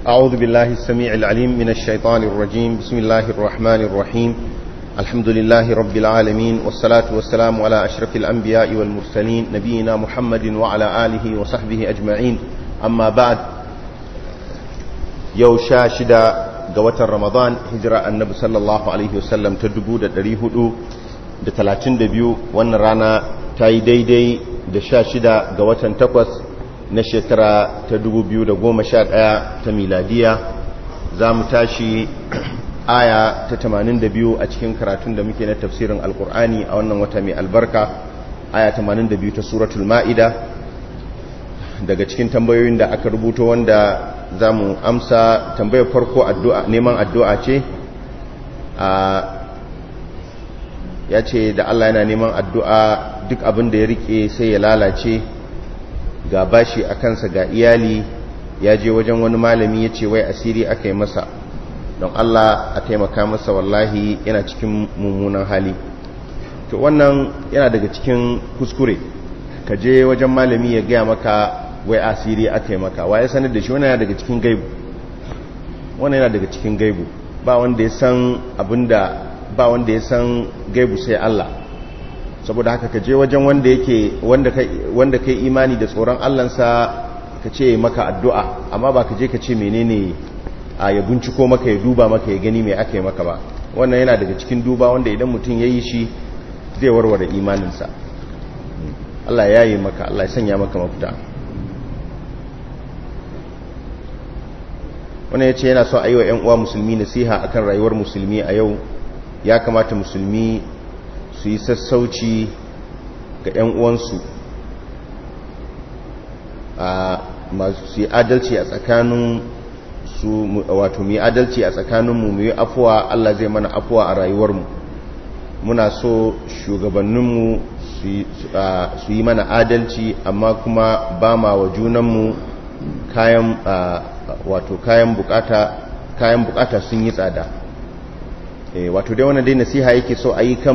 أعوذ بالله السميع العليم من الشيطان الرجيم بسم الله الرحمن الرحيم الحمد لله رب العالمين والصلاة والسلام على أشرف الأنبياء والمرسلين نبينا محمد وعلى آله وصحبه أجمعين أما بعد يو شاشدا قوة رمضان هجرة النبي صلى الله عليه وسلم تدبو دا دريهدو دا تلاتين دبيو ونرانا تاي دي دي دا شاشدا قوة تقوث na shekara ta 2011 ta miladiya za mu tashi aya ta 82 a cikin karatun da muke na tafsirin alkur'ani a wannan wata mai albarka aya 82 ta suratul ma'ida daga cikin tambayoyin da aka rubuto wanda za mu amsa tambayar farko neman addu'a ce a ya ce da Allah yana neman addu'a duk abin da ya rike sai ya lalace ga bashi a kansa ga iyali ya je wajen wani malami ya ce wai asiri aka yi masa don Allah a taimaka masa wallahi yana cikin mummunan hali to wannan yana daga cikin kuskure ka je wajen malami ya gaya maka wai asiri aka yi maka wa ya sanar da shi wannan yana daga cikin gaibu wannan yana daga cikin gaibu ba wanda ya san abinda ba wanda ya san gaibu sai Allah saboda haka ka je wajen wanda yake wanda kai imani da tsoron Allahnsa ka ce maka addu'a amma ba ka je ka ce menene a ya binciko maka ya duba maka ya gani mai aka yi maka ba wannan yana daga cikin duba wanda idan mutum ya yi shi zai warware imaninsa Allah ya yi maka Allah ya sanya maka mafita wannan ya ce yana so a yi wa 'yan uwa musulmi nasiha akan rayuwar musulmi a yau ya kamata musulmi su yi sassauci ga 'yan uwansu a masu yi adalci a tsakanin su wato mu yi adalci a tsakaninmu mu yi afuwa Allah zai mana afuwa a rayuwarmu muna so shugabanninmu su yi mana adalci amma kuma ba ma wa junanmu kayan wato kayan bukata kayan bukata sun yi tsada wato dai wannan dai nasiha yake so a yi kan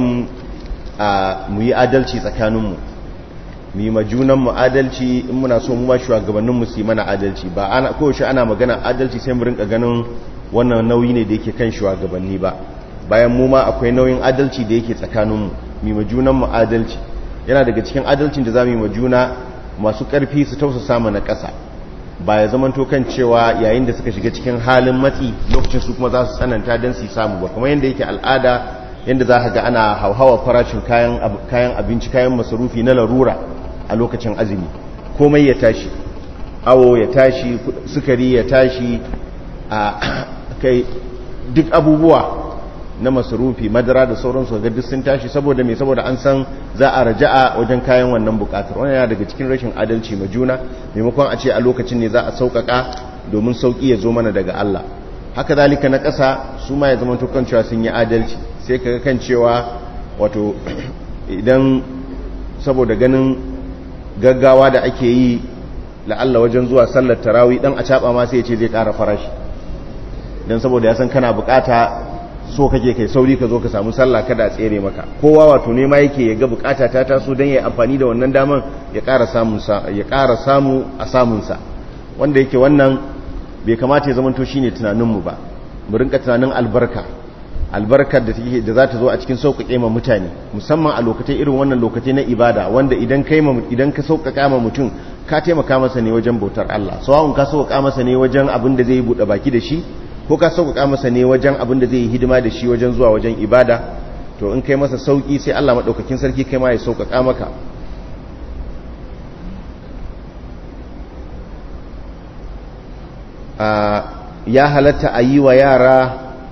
mu yi adalci tsakaninmu mu yi majunanmu adalci in muna so mu ma shugabanninmu su yi mana adalci ba ana kowace ana magana adalci sai mu rinka ganin wannan nauyi ne da yake kan shugabanni ba bayan mu ma akwai nauyin adalci da yake tsakaninmu mu yi majunanmu adalci yana daga cikin adalcin da za mu yi majuna masu ƙarfi su tausasa mana ƙasa ba ya zama to kan cewa yayin da suka shiga cikin halin matsi lokacin su kuma za su tsananta don su samu ba kamar yadda yake al'ada yadda za ka ga ana hauhawa farashin kayan abinci kayan masarufi na larura a lokacin azumi komai ya tashi awo ya tashi sukari ya tashi a kai duk abubuwa na masarufi madara da sauransu ga duk sun tashi saboda mai saboda an san za a raja'a wajen kayan wannan bukatar wannan yana daga cikin rashin adalci ma juna maimakon a ce a lokacin ne za a sauƙaƙa domin sauƙi ya zo mana daga Allah haka zalika na ƙasa su ma ya zama tukan cewa sun yi adalci sai ka kan cewa wato idan saboda ganin gaggawa da ake yi la'alla wajen zuwa sallar tarawi dan a caɓa ma sai ya ce zai ƙara farashi don saboda ya san kana bukata so kake kai sauri ka zo ka samu sallah kada a tsere maka kowa wato ne ma yake ya ga bukata ta taso don ya amfani da wannan daman ya ƙara samu ya ƙara samu a samunsa wanda yake wannan bai kamata ya zamanto shine tunaninmu ba mu rinka tunanin albarka albarkar da take da za ta zo a cikin sauƙaƙe ma mutane musamman a lokacin irin wannan lokacin na ibada wanda idan kai idan ka sauƙaƙa ma mutum ka taimaka masa ne wajen bautar Allah sawa'un ka sauƙaƙa masa ne wajen abin da zai buɗe baki da shi ko ka sauƙaƙa masa ne wajen abin da zai yi hidima da shi wajen zuwa wajen ibada to in kai masa sauƙi sai Allah maɗaukakin sarki kai ma ya sauƙaƙa maka ya halatta a yi wa yara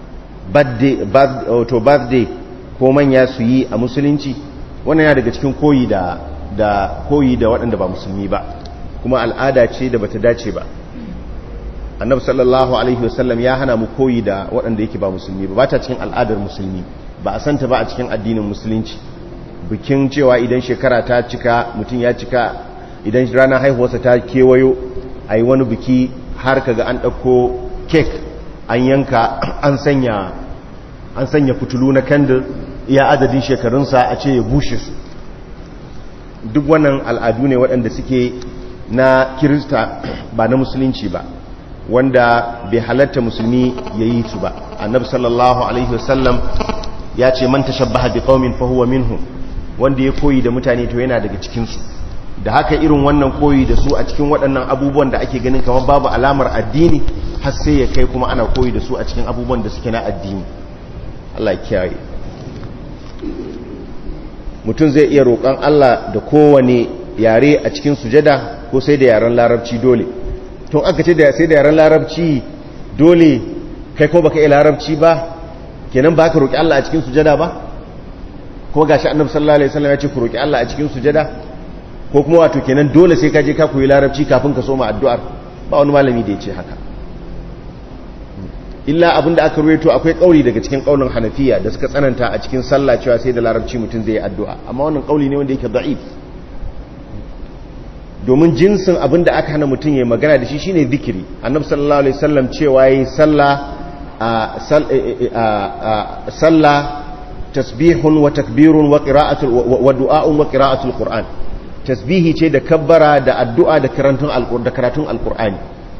birthday ko manya su yi a musulunci wannan ya daga cikin koyi da da koyi da waɗanda ba musulmi ba kuma al'ada ce da bata dace ba annabi sallallahu alaihi wasallam ya hana mu koyi da waɗanda yake ba musulmi ba ba ta cikin al'adar musulmi ba a santa ba a cikin addinin musulunci bikin cewa idan shekara ta cika mutum ya cika idan ranar haihuwarsa ta kewayo a yi wani biki har kaga an ɗauko kek an yanka an sanya an sanya fitulu na kandir iya adadin shekarunsa a ce ya bushe su duk wannan al'adu ne waɗanda suke na kirista ba na musulunci ba wanda bai halatta musulmi ya yi su ba annabi sallallahu alaihi wasallam ya ce man tashabbaha bi qaumin fa huwa minhum wanda ya koyi da mutane to yana daga cikin su da haka irin wannan koyi da su a cikin waɗannan abubuwan da ake ganin kamar babu alamar addini har sai ya kai kuma ana koyi da su a cikin abubuwan da suke na addini Allah ya kiyaye mutum zai iya roƙon Allah da kowane yare a cikin sujada ko sai da yaren larabci dole tun aka ce da sai da yaren larabci dole kai ko baka iya larabci ba kenan ba ka roƙi Allah a cikin sujada ba ko gashi annabi sallallahu alaihi wasallam ya ce ku roƙi Allah a cikin sujada ko kuma wato kenan dole sai ka je ka koyi larabci kafin ka soma addu'ar ba wani malami da ya ce haka illa abinda aka ruwaito akwai kauli daga cikin kaulin hanafiya da suka tsananta a cikin sallah cewa sai da larabci mutum zai yi addu'a amma wannan kauli ne wanda yake da'if domin jinsin abinda aka hana mutum ya magana da shi shine zikiri annabi sallallahu alaihi wasallam cewa yayi sallah a sallah tasbihun wa takbirun wa qira'atul wa du'a'un wa qira'atul qur'an tasbihi ce da kabbara da addu'a da karatun da karatun alqur'ani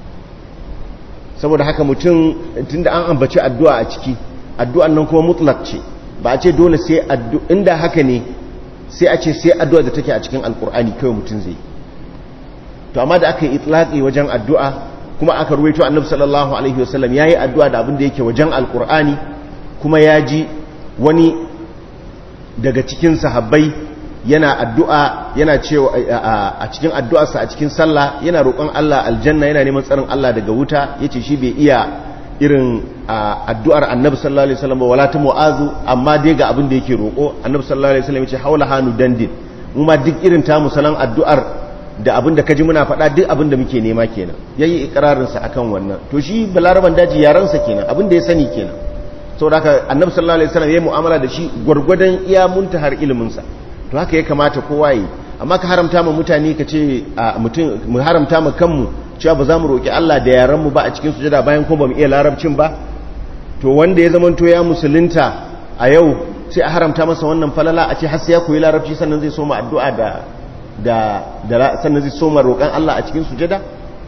saboda haka mutum tunda an ambaci addu'a a ciki addu'an nan kuma mutlaq ce ba a ce dole sai addu'a inda haka ne sai a ce sai addu'a da take a cikin alqur'ani kawai mutum zai to amma da aka yi itlaqi wajen addu'a kuma aka ruwaito annabi sallallahu alaihi wasallam yayi addu'a da abin da yake wajen alqur'ani kuma ya ji wani daga cikin sahabbai yana addu'a yana cewa a cikin addu'arsa a cikin sallah yana roƙon Allah aljanna yana neman tsarin Allah daga wuta yace shi bai iya irin addu'ar annabi sallallahu alaihi wasallam wala ta mu'azu amma dai ga abin da yake roƙo annabi sallallahu alaihi wasallam yace haula hanu dandin mu ma duk irin ta musalan addu'ar da abin da kaji muna faɗa duk abin da muke nema kenan yayi ikrarin sa akan wannan to shi balaraban daji yaran sa kenan abin da ya sani kenan saboda haka annabi sallallahu alaihi wasallam yayi mu'amala da shi gurgurdan iya muntahar ilimin sa to haka ya kamata kowa yi amma ka haramta ma mutane ka ce mutum mu haramta ma kanmu cewa ba za mu roki Allah da yaran mu ba a cikin sujada bayan kuma ba mu iya larabcin ba to wanda ya zama to ya musulunta a yau sai a haramta masa wannan falala a ce har sai ya koyi larabci sannan zai soma addu'a da da da sannan zai soma roƙan Allah a cikin sujada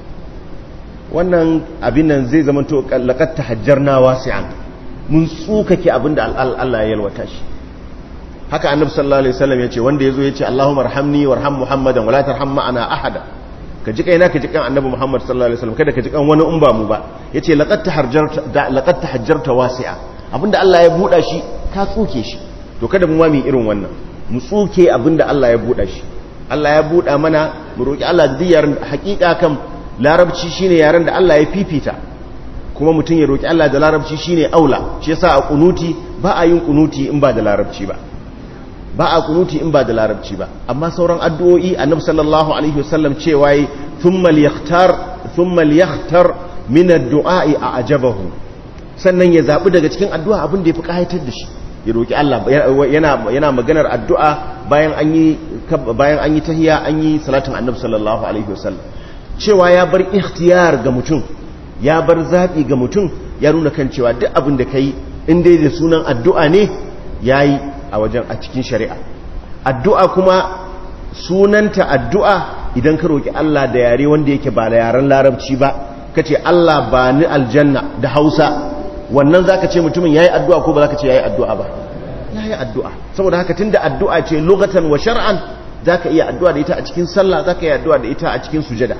wannan abin nan zai zama to laqad tahajjarna wasi'an mun tsukake abinda Allah ya yalwata shi haka annabi sallallahu alaihi wasallam yace wanda yazo yace Allahumma arhamni warham Muhammadan wala tarham ma'ana ahada ka ji kaina ka ji kan annabi Muhammad sallallahu alaihi wasallam kada ka ji kan wani in ba mu ba yace laqad tahajjarta laqad tahajjarta wasi'a abinda Allah ya buda shi ka tsuke shi to kada mu ma mu irin wannan mu tsuke abinda Allah ya buda shi Allah ya buda mana mu roki Allah da yaran hakika kan larabci shine yaren da Allah ya fifita kuma mutum ya roki Allah da larabci shine aula shi yasa a kunuti ba a yin kunuti in ba da larabci ba ba a kunuti in ba da larabci ba amma sauran addu'o'i annabi sallallahu alaihi wasallam cewa yi thumma liyahtar thumma liyahtar min ad-du'a'i a'jabahu sannan ya zabi daga cikin addu'a abin da yafi kayatar da shi ya roki Allah yana yana maganar addu'a bayan an yi bayan an yi tahiyya an yi salatin annabi sallallahu alaihi wasallam cewa ya bar ikhtiyar ga mutum ya bar zabi ga mutum ya nuna kan cewa duk abin da kai in dai da sunan addu'a ne yayi a wajen a cikin shari'a addu'a kuma sunanta addu'a idan ka roƙi Allah da yare wanda yake ba da yaren larabci ba ka ce Allah ba ni aljanna da hausa wannan za ka ce mutumin ya yi addu'a ko ba za ka ce ya yi addu'a ba ya yi addu'a saboda haka tun da addu'a ce lokatan wa shar'an za ka iya addu'a da ita a cikin sallah za ka iya addu'a da ita a cikin sujada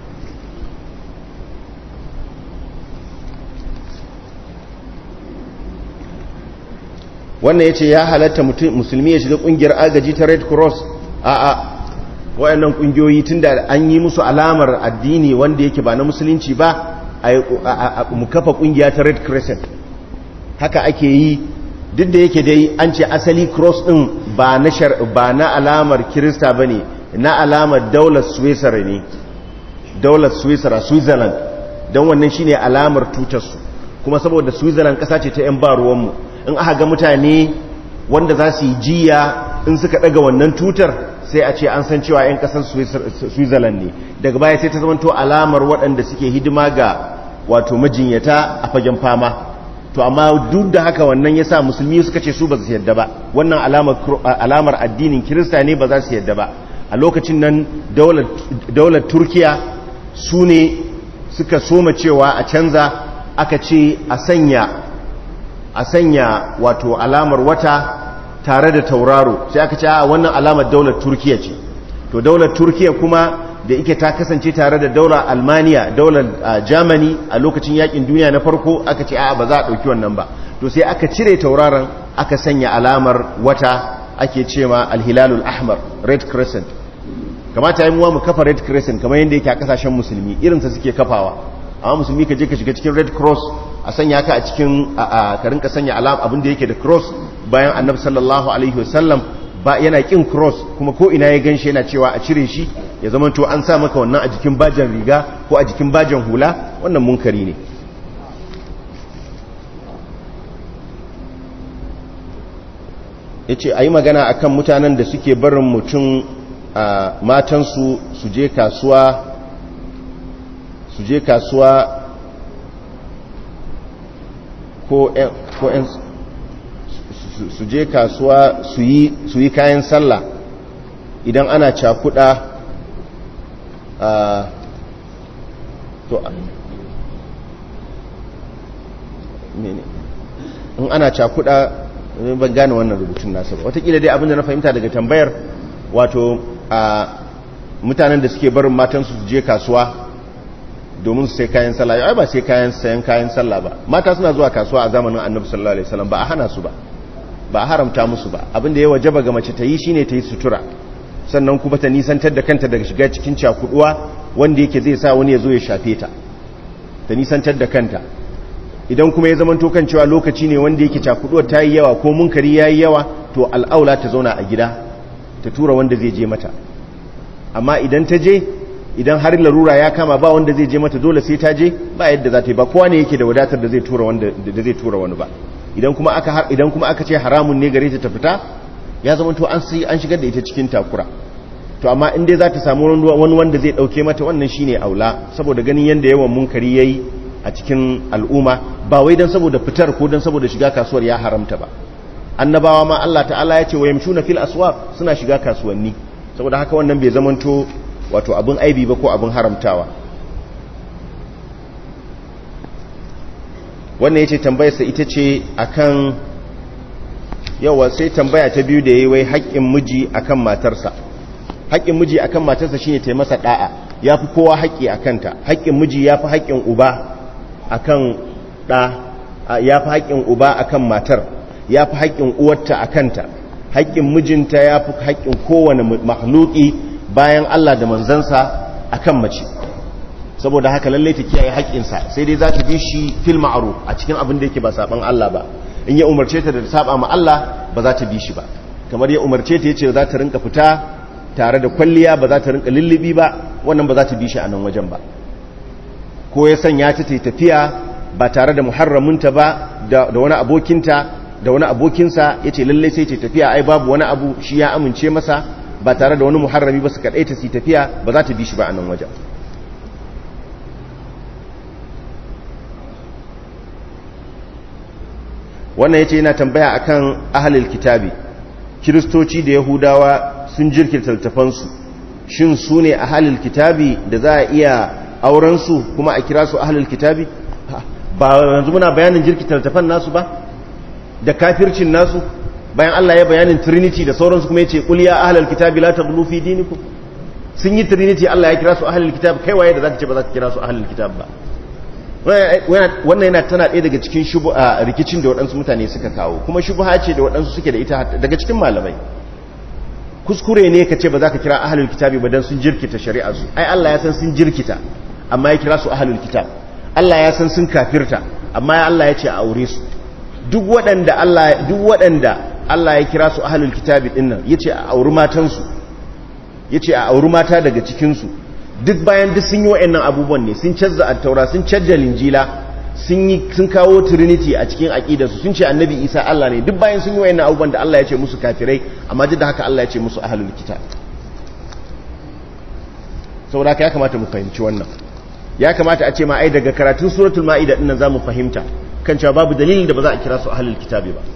wannan ya ce ya halatta musulmi ya shiga kungiyar agaji ta red cross a a wayannan kungiyoyi tunda an yi musu alamar addini wanda yake ba na musulunci ba a mu kafa kungiya ta red crescent haka ake yi duk da yake dai an ce asali cross din ba na ba na alamar kirista bane na alamar daular switzerland ne daular switzerland switzerland don wannan shine alamar tutarsu kuma saboda switzerland kasa ce ta 'yan ba ruwanmu in aka ga mutane wanda za su yi jiya in suka daga wannan tutar sai a ce an san cewa 'yan kasar switzerland ne daga baya sai ta zamanto alamar waɗanda suke hidima ga wato majinyata a fagen fama to amma duk da haka wannan ya sa musulmi suka ce su ba su yadda ba wannan alamar addinin kirista ne ba za su yadda ba a lokacin nan daular turkiya su ne suka soma cewa a canza aka ce a sanya a sanya wato alamar wata tare da tauraro sai aka ce a wannan alamar daular turkiya ce to daular turkiya kuma da ike ta kasance tare da daular almaniya daular germany a lokacin yakin duniya na farko aka ce a ba za a ɗauki wannan ba to sai aka cire tauraron aka sanya alamar wata ake ce ma alhilalul ahmar red crescent kamata yi muwa mu kafa red crescent kamar yadda yake a kasashen musulmi irinsa suke kafawa amma musulmi ka je ka shiga cikin red cross a sanya ka a cikin a ka sanya alam abin da yake da cross bayan annabi sallallahu alaihi wasallam ba yana kin cross kuma ko ina ya ganshi yana cewa a cire shi ya zama to an sa maka wannan a jikin bajan riga ko a jikin bajan hula wannan munkari ne yace ayi magana akan mutanen da suke barin mutum a matansu su je kasuwa su je kasuwa ko ‘yan su je kasuwa su yi kayan sallah idan ana cakuda a to in ana cakuda ban gane wannan rubutun nasa ba watakila dai abinda na fahimta daga tambayar wato a mutanen da suke barin matansu su je kasuwa domin su sai kayan sallah ai ba sai kayan sayan kayan sallah ba mata suna zuwa kasuwa a zamanin annabi sallallahu alaihi wasallam ba a hana su ba ba a haramta musu ba abinda ya wajaba ga mace ta yi shine ta yi sutura sannan kuma ta nisantar da kanta daga shiga cikin cakuduwa wanda yake zai sa wani ya zo ya shafe ta ta nisantar da kanta idan kuma ya zamanto kan cewa lokaci ne wanda yake cakuduwar ta yi yawa ko munkari ya yi yawa to al'aula ta zauna a gida ta tura wanda zai je mata amma idan ta je idan har larura ya kama ba wanda zai je mata dole sai ta je ba yadda za ta yi ba kowa ne yake da wadatar da zai tura wanda da zai tura wani ba idan kuma aka har idan kuma aka ce haramun ne gare ta ta fita ya zama to an sai an shigar da ita cikin takura to amma in dai za ta samu wani wanda zai dauke mata wannan shine aula saboda ganin yanda yawan munkari yayi a cikin al'umma ba wai dan saboda fitar ko dan saboda shiga kasuwar ya haramta ba annabawa ma Allah ta'ala ya ce wa yamshuna fil aswaq suna shiga kasuwanni saboda haka wannan bai zamanto wato abin aibi ba ko abin haramtawa wannan yace tambayarsa ita ce akan yawa sai tambaya ta biyu da yayi wai haƙƙin miji akan matarsa haƙƙin miji akan matarsa shine ta masa da'a yafi kowa haƙƙi akan ta haƙƙin miji yafi haƙƙin uba akan da yafi haƙƙin uba akan matar yafi haƙƙin uwarta akan ta haƙƙin mijinta yafi haƙƙin kowane makhluki bayan Allah da manzansa akan mace saboda haka lalle ta kiyaye haƙƙinsa sai dai za ta bi shi fil ma'ruf a cikin abin da yake ba saban Allah ba in ya umarce ta da saba ma Allah ba za ta bi shi ba kamar ya umarce ta yace za ta rinka fita tare da kwalliya ba za ta rinka lullubi ba wannan ba za ta bi shi a nan wajen ba ko ya sanya ta ta tafiya ba tare da muharraminta ba da wani abokinta da wani abokinsa yace lalle sai ta tafiya ai babu wani abu shi ya amince masa ba tare da wani muharrami ba su kaɗai ta si tafiya ba za ta bi shi ba a nan wajen wannan ya ce yana tambaya akan ahalil kitabi kiristoci da yahudawa sun jirkirta littafansu shin su ne ahalil kitabi da za a iya aurensu kuma a kira su ahalil kitabi ba yanzu muna bayanin jirkita littafan nasu ba da kafircin nasu bayan Allah ya bayanin trinity da sauransu kuma ya ce ƙul ya ahalar kitabi la taghlu fi dinikum sun yi trinity Allah ya kira su ahalar kitab kai waye da zaka ce ba za ka kira su ahalar kitab ba wannan yana tana ɗaya daga cikin rikicin da waɗansu mutane suka kawo kuma shubha ce da waɗansu suke da ita daga cikin malamai kuskure ne ka ce ba za ka kira ahalar kitabi ba dan sun jirkita shari'a su ai Allah ya san sun jirkita amma ya kira su ahalar kitab Allah ya san sun kafirta amma Allah ya ce a aure su duk waɗanda Allah duk waɗanda Allah ya kira su ahlul kitabi din nan yace a auri matansu yace a auri mata daga cikin su duk bayan duk sun yi wayannan abubuwan ne sun cazza at-taura sun cajja linjila sun yi sun kawo trinity a cikin aqidar su sun ce annabi Isa Allah ne duk bayan sun yi wayannan abubuwan da Allah ya ce musu kafirai amma duk da haka Allah ya ce musu ahlul kitab saboda haka ya kamata mu fahimci wannan ya kamata a ce ma ai daga karatun suratul ma'ida din nan zamu fahimta kan cewa babu dalilin da ba za a kira su ahlul kitabi ba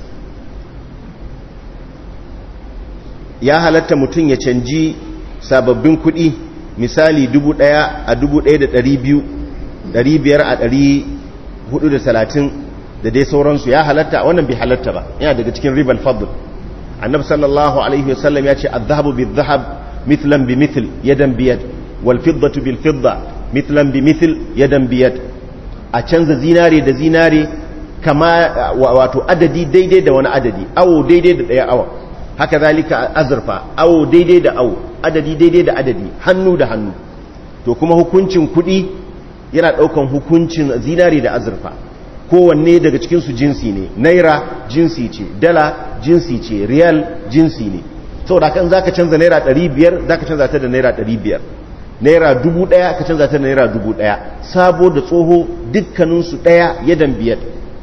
ya halatta mutum ya canji sababbin kuɗi misali dubu ɗaya a dubu ɗaya da ɗari biyu 500 a 430 da dai sauransu ya halatta wannan bai halatta ba yana daga cikin ribal fadl annabi sallallahu alaihi wasallam ya ce adh-dhahabu bidh-dhahab mithlan bi mithl yadan bi yad wal fiddatu bil fidda mithlan bi mithl yadan bi yad a canza zinare da zinare kama wato adadi daidai da wani adadi awo daidai da daya awa haka zalika azurfa awo daidai da awo adadi daidai da adadi hannu da hannu to kuma hukuncin kuɗi yana ɗaukan hukuncin zinare da azurfa kowanne daga cikinsu jinsi ne naira jinsi ce dala jinsi ce riyal jinsi ne saboda kan za ka canza naira 500 za ka canza ta da naira 500 naira 1000 ka canza ta da naira 1000 sabo da tsoho dukkaninsu ɗaya yadan biyar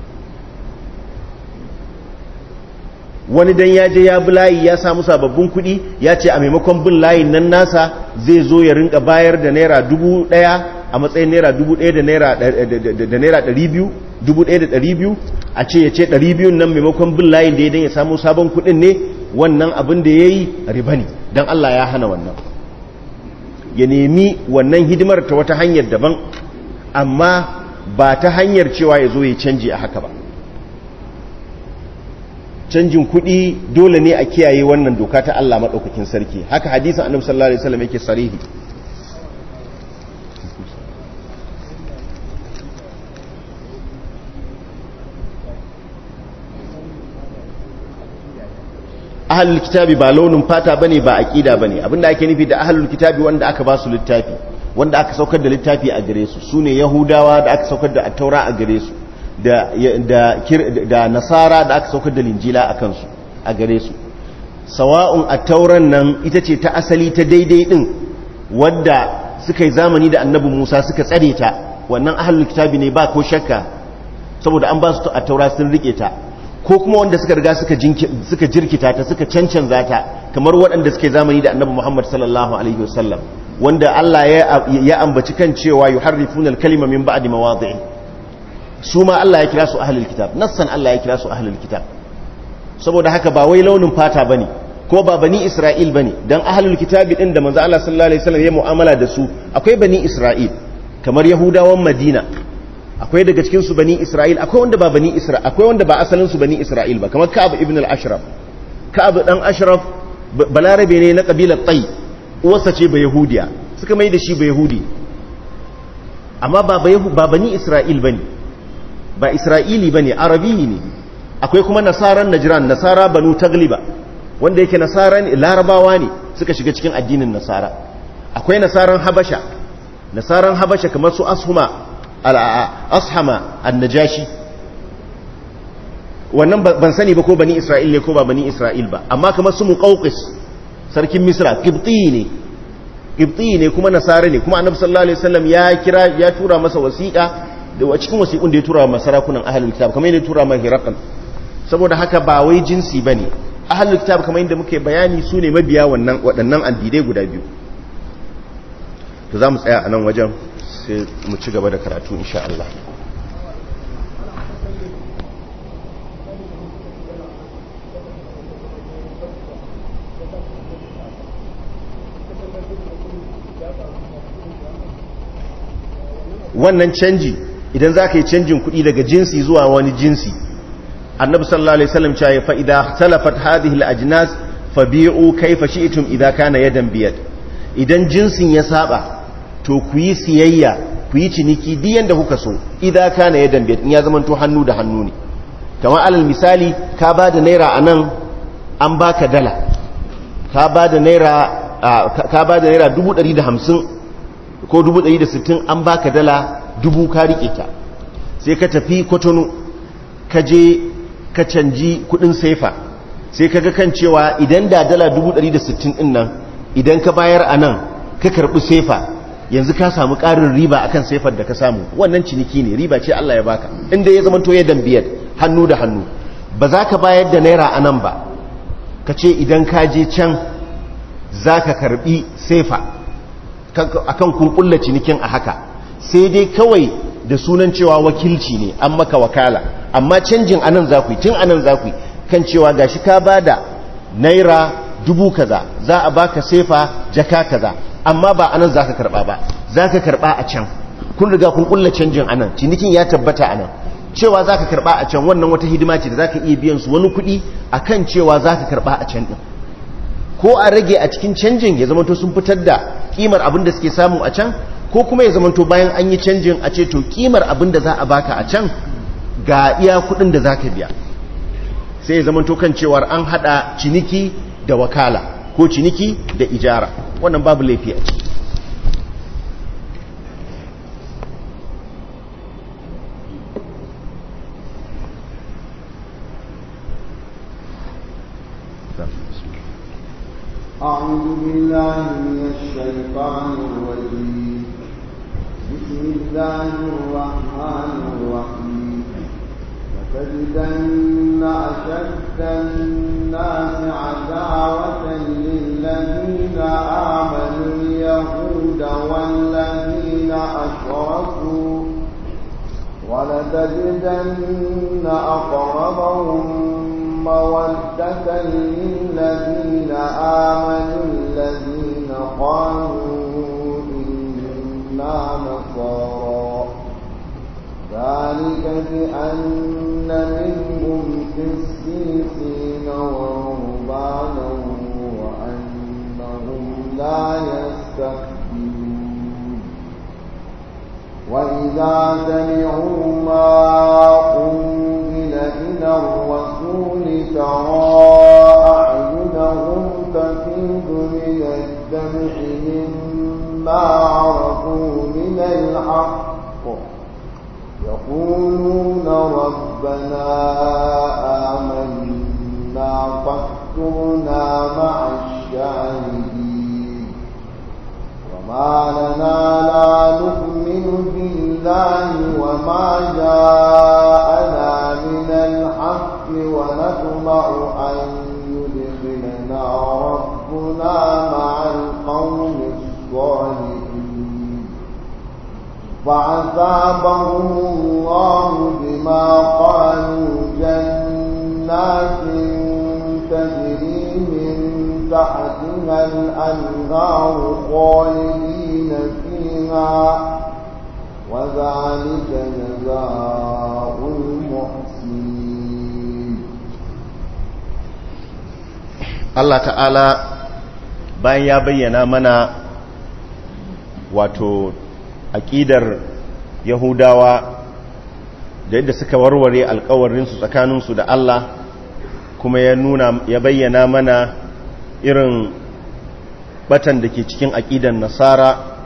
wani dan ya je ya bi layi ya samu sababbin kuɗi ya ce a maimakon bin layin nan nasa zai zo ya rinka bayar da naira dubu ɗaya a matsayin naira dubu ɗaya da naira ɗari biyu dubu ɗaya da ɗari biyu a ce ya ce ɗari biyun nan maimakon bin layin da ya dan ya samu sabon kuɗin ne wannan abin da ya yi riba ne don Allah ya hana wannan ya nemi wannan hidimar ta wata hanyar daban amma ba ta hanyar cewa ya zo ya canji a haka ba canjin kuɗi dole ne a kiyaye wannan doka ta Allah maɗaukakin sarki haka hadisin annabi sallallahu alaihi wasallam yake sarihi ahlul kitabi ba launin fata bane ba aqida bane abinda ake nufi da ahlul kitabi wanda aka ba su littafi wanda aka saukar da littafi a gare su sune yahudawa da aka saukar da at-taura a gare su da nasara da aka saukar da linjila a kansu a gare su sawa'un a tauran nan ita ce ta asali ta daidai din wadda suka yi zamani da annabi musa suka tsare ta wannan ahalul kitabi ne ba ko shakka saboda an ba su a taura sun rike ta ko kuma wanda suka riga suka jirkita ta suka cancanza ta kamar waɗanda suke zamani da annabi muhammad sallallahu alaihi wasallam wanda allah ya ambaci kan cewa yuharrifuna al-kalima min ba'di mawadhi'i su ma Allah ya kira su ahlul kitab nassan Allah ya kira su ahlul kitab saboda haka ba wai launin fata bane ko ba bani Isra'il bane dan ahlul kitab din da manzo Allah sallallahu alaihi wasallam ya mu'amala da su akwai bani Isra'il kamar yahudawan Madina akwai daga cikin su bani Isra'il akwai wanda ba bani Isra'il akwai wanda ba asalin su bani Isra'il ba kamar Ka'ab ibn al-Ashraf Ka'ab dan Ashraf balarabe ne na kabilar Tay uwarsa ce ba yahudiya suka mai da shi ba yahudi amma ba ba bani Isra'il bane ba isra'ili ba ne arabi ne akwai kuma nasaran najiran nasara banu tagliba wanda yake nasaran larabawa ne suka shiga cikin addinin nasara akwai nasaran habasha nasaran habasha kamar su ashuma ashama annajashi wannan ban sani ba ko bani isra'il ne ko ba bani isra'il ba amma kamar su muqawqis sarkin misra qibti ne qibti ne kuma nasara ne kuma annabi sallallahu alaihi wasallam ya kira ya tura masa wasiqa da a cikin wasiƙun da ya tura wa sarakunan ahalul kitab kamar yadda ya tura mai hirakan saboda haka ba wai jinsi ba ne ahalul kitab kamar yadda muke bayani su ne mabiya waɗannan addinai guda biyu to za mu tsaya a nan wajen sai mu ci gaba da karatu insha Allah wannan canji idan za ka yi canjin kuɗi daga jinsi zuwa wani jinsi annabi sallallahu alaihi wasallam cewa fa idza talafat hadhihi al-ajnas fabi'u kayfa shi'tum idza kana yadan biyad idan jinsin ya saba to ku yi siyayya ku yi ciniki duk yanda kuka so idza kana yadan biyad in ya zama to hannu da hannu ne kamar alal misali ka ba da naira anan an baka dala ka ba da naira ka ba da naira 150 ko 160 an baka dala dubu ka rike ta sai ka tafi kwatano ka je ka canji kudin saifa sai ka ga kan cewa idan da dala 160 din nan idan ka bayar a nan ka karbi saifa yanzu ka samu ƙarin riba akan saifar da ka samu wannan ciniki ne riba ce Allah ya baka inda ya zama to ya dambiyar hannu da hannu ba za ka bayar da naira a nan ba ka ce idan ka je can za ka karbi saifa akan kun kulla cinikin a haka sai dai kawai da sunan cewa wakilci ne an maka wakala amma canjin anan za ku yi tun anan za ku yi kan cewa gashi ka bada naira dubu kaza za a baka sefa jaka kaza amma ba anan za ka karba ba za ka karba a can kun riga kun kulla canjin anan cinikin ya tabbata anan cewa za ka karba a can wannan wata hidima ce da za ka iya biyan su wani kuɗi a kan cewa za ka karba a can ɗin ko a rage a cikin canjin ya zamanto sun fitar da ƙimar abin da suke samu a can ko kuma ya zamanto bayan an yi canjin a ce to ƙimar abin da za a baka a can ga iya kuɗin da za ka biya sai ya zamanto kan cewar an haɗa ciniki da wakala ko ciniki da ijara wannan babu laifi a ciki أعوذ بالله من الشيطان الرجيم بسم الله الرحمن الرحيم لتجدن أشد الناس عداوة للذين آمنوا اليهود والذين أشركوا ولتجدن أقربهم مودة للذين آمنوا الذين قالوا إنا نصارى ذلك بأن منهم قسيسين ورهبانا وأنهم لا يستكبرون وإذا سمعوا ما أنزل إلى الرسول ترى أعينهم تفيض من الدمع مما عرفوا من الحق يقولون ربنا آمنا فاكتبنا مع الشاهدين وما لنا لا نؤمن بالله وما جاءنا من الحق ونطمع أن يدخلنا ربنا مع القوم الصالحين فعذابهم الله بما قالوا جنات تجري من تحتها الأنهار خالدين فيها وذلك جزاء المحسنين Allah ta'ala bayan ya bayyana mana wato aƙidar Yahudawa da yadda suka warware alkawarinsu tsakaninsu da Allah kuma ya nuna ya bayyana mana irin batan da ke cikin aƙidar Nasara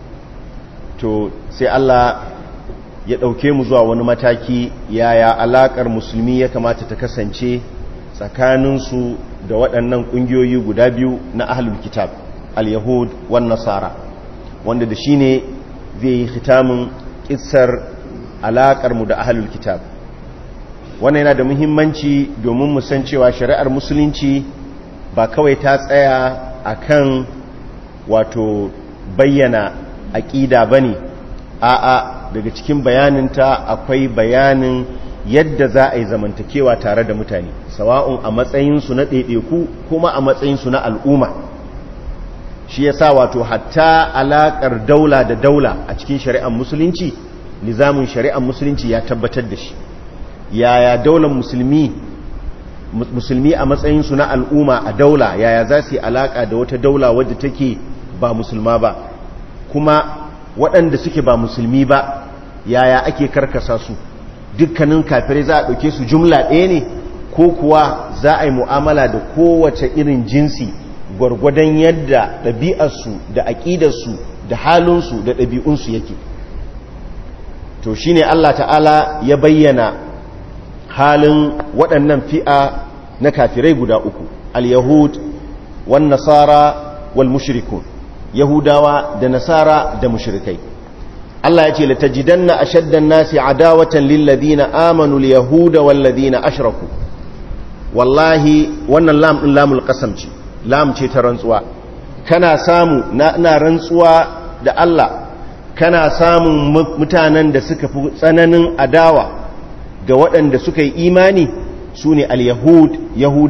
to sai Allah ya ɗauke mu zuwa wani mataki yaya alaƙar musulmi ya kamata ta kasance tsakaninsu da waɗannan ƙungiyoyi guda biyu na ahlul kitab al-yahud wan nasara wanda da shi ne zai yi hitamin ƙisar alaƙarmu da ahlul kitab wannan yana da muhimmanci domin mu san cewa shari'ar musulunci ba kawai ta tsaya akan wato bayyana aƙida ba ne a'a daga cikin bayaninta akwai bayanin yadda za a yi zamantakewa tare da mutane sawa'un a matsayinsu na ɗaiɗaiku kuma a matsayinsu na al'umma shi ya sa wato hatta alaƙar daula da daula a cikin shari'ar musulunci nizamin shari'ar musulunci ya tabbatar da shi yaya daular musulmi musulmi a matsayinsu na al'umma a daula yaya za su yi alaƙa da wata daula wadda take ba musulma ba kuma waɗanda suke ba musulmi ba yaya ake karkasa su dukkanin kafirai za a ɗauke su jumla ɗaya ne ko kuwa za a yi mu'amala da kowace irin jinsi gwargwadon yadda ɗabi'arsu da aƙidarsu da halinsu da ɗabi'unsu yake to shi ne Allah ta'ala ya bayyana halin waɗannan fi'a na kafirai guda uku al-yahud wan nasara wal mushrikun yahudawa da nasara da mushrikai Allah ya ce latajidanna ashaddan nasi adawatan lil ladina amanu al yahuda wal ladina ashraku wallahi wannan lam din lamul qasam ce lam ce ta rantsuwa kana samu na ina rantsuwa da Allah kana samun mutanen da suka fi tsananin adawa ga waɗanda suka yi imani sune al yahud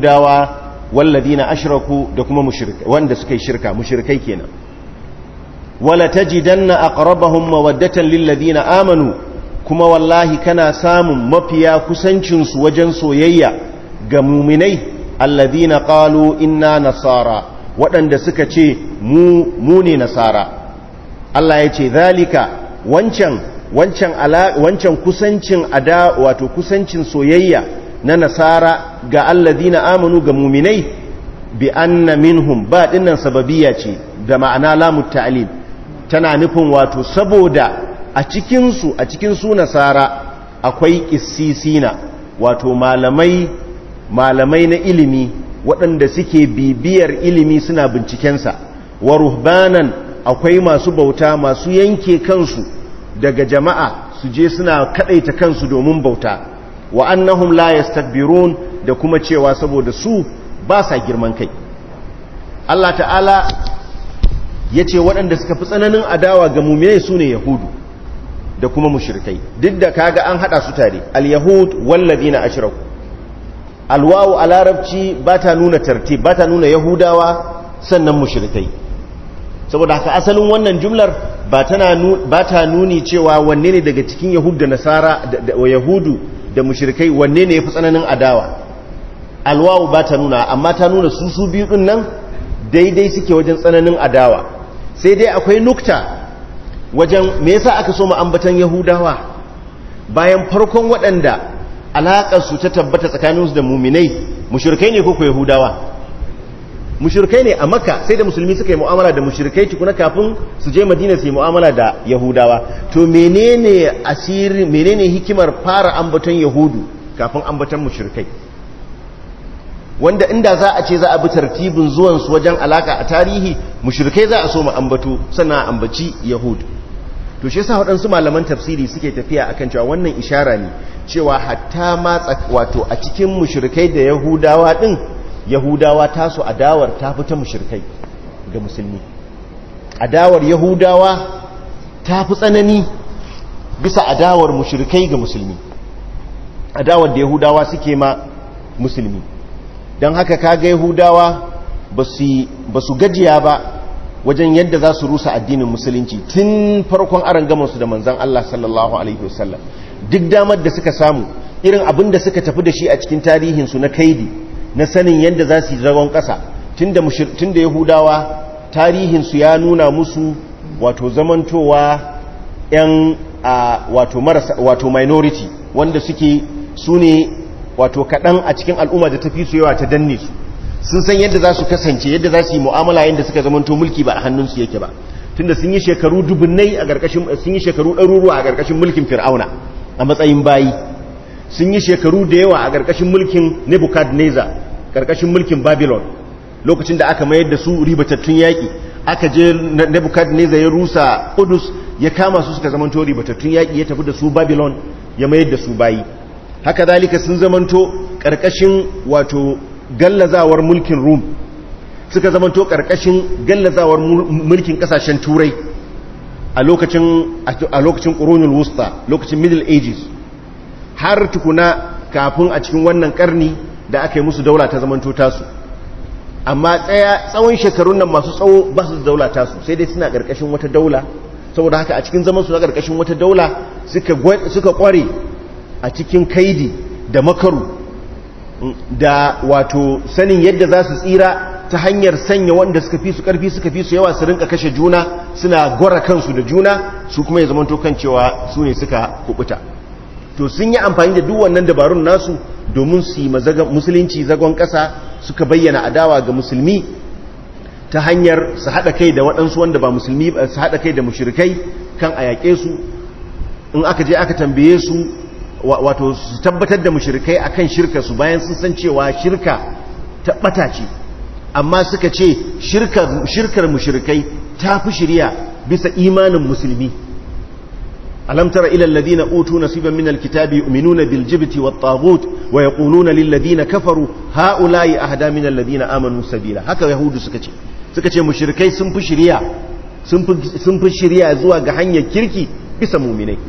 yahudawa wal ladina ashraku da kuma mushrikai wanda suka yi shirka mushrikai kenan wala tajidanna aqrabahum mawaddatan lil ladina amanu kuma wallahi kana samun mafiya kusancin su wajen soyayya ga mu'minai alladhina qalu inna nasara waɗanda suka ce mu mu ne nasara Allah ya ce zalika wancan wancan ala wancan kusancin ada wato kusancin soyayya na nasara ga alladhina amanu ga mu'minai bi anna minhum ba dinnan sababiyya ce da ma'ana lamu ta'lil tana nufin wato saboda a cikin su a cikin su nasara akwai qissisina wato malamai malamai na ilimi waɗanda suke bibiyar ilimi suna bincikensa wa ruhbanan akwai masu bauta masu yanke kansu daga jama'a su je suna kadaita kansu domin bauta wa annahum la yastakbirun da kuma cewa saboda su ba sa girman kai Allah ta'ala ya ce waɗanda suka fi tsananin adawa ga mummune su ne yahudu da kuma mushrikai duk da kaga an haɗa su tare al-yahud walladina ashraku alwawu a larabci ba ta nuna tartib ba ta nuna yahudawa sannan mushrikai saboda haka asalin wannan jumlar ba ta nuni cewa wanne ne daga cikin yahud da nasara da yahudu da mushrikai wanne ne ya fi tsananin adawa alwawu ba ta nuna amma ta nuna su su biyu din nan daidai suke wajen tsananin adawa sai dai akwai nukta wajen me yasa aka so mu ambatan yahudawa bayan farkon waɗanda alaƙarsu ta tabbata tsakaninsu da muminai mushrikai ne ko ko yahudawa mushrikai ne a maka sai da musulmi suka yi mu'amala da mushrikai tukuna kafin su je madina su yi mu'amala da yahudawa to menene asiri menene hikimar fara ambaton yahudu kafin ambaton mushrikai wanda inda za a ce za a bi tartibin zuwan su wajen alaka a tarihi mushrikai za a so mu ambato sannan ambaci yahud to shi yasa waɗansu malaman tafsiri suke tafiya akan cewa wannan ishara ne cewa hatta ma wato a cikin mushrikai da yahudawa din yahudawa tasu adawar ta fita mushrikai ga musulmi adawar yahudawa ta fi tsanani bisa adawar mushrikai ga musulmi adawar da yahudawa suke ma musulmi don haka kaga yahudawa ba su gajiya ba wajen yadda za su rusa addinin musulunci tun farkon aron gamansu da manzan Allah sallallahu Alaihi wasallam duk damar da suka samu irin abin da suka tafi da shi a cikin tarihinsu na kaidi na sanin yadda za su yi zagon ƙasa tun da yahudawa tarihinsu ya nuna musu wato zamantowa 'yan wato marasa wato minority wanda suke su ne wato kaɗan a cikin al'umma da tafi su yawa ta danne su sun san yadda za su kasance yadda za su yi mu'amala yadda suka zamanto mulki ba a hannunsu yake ba tunda sun yi shekaru dubunnai a ƙarƙashin sun yi shekaru ɗaruruwa a ƙarƙashin mulkin fir'auna a matsayin bayi sun yi shekaru da yawa a ƙarƙashin mulkin nebuchadnezzar ƙarƙashin mulkin babylon lokacin da aka mayar da su ribatattun yaƙi aka je nebuchadnezzar ya rusa kudus ya kama su suka zamanto ribatattun yaƙi ya tafi da su babylon ya mayar da su bayi haka zalika sun zamanto ƙarƙashin wato gallazawar mulkin rum suka zamanto ƙarƙashin gallazawar mulkin ƙasashen turai a lokacin ƙoronul wusta lokacin middle ages har tukuna kafin a cikin wannan ƙarni da aka yi musu daula ta zamanto tasu amma tsaya tsawon shekarun nan masu tsawo ba su da daula tasu sai dai suna ƙarƙashin wata daula saboda haka a cikin zaman su na ƙarƙashin wata daula suka ƙware a cikin kaidi da makaru da wato sanin yadda za su tsira ta hanyar sanya wanda suka fi su karfi suka fi su yawa su rinka kashe juna suna gwara kansu da juna su kuma ya zamanto kan cewa su ne suka kubuta to sun yi amfani da duk wannan dabarun nasu domin su yi musulunci zagon kasa suka bayyana adawa ga musulmi ta hanyar su haɗa kai da waɗansu wanda ba musulmi su haɗa kai da mushrikai kan a yaƙe su in aka je aka tambaye su wato su tabbatar da mushrikai akan shirka su bayan sun san cewa shirka ta bata ce amma suka ce shirkar shirkar mushrikai ta fi shirya bisa imanin musulmi alam tara ila alladhina utu nasiban min alkitabi yu'minuna bil jibti wat taghut wa yaquluna lil ladina kafaru haula'i ahda min alladhina amanu sabila haka yahudu suka ce suka ce mushrikai sun fi shirya sun fi sun fi shirya zuwa ga hanyar kirki bisa mu'minai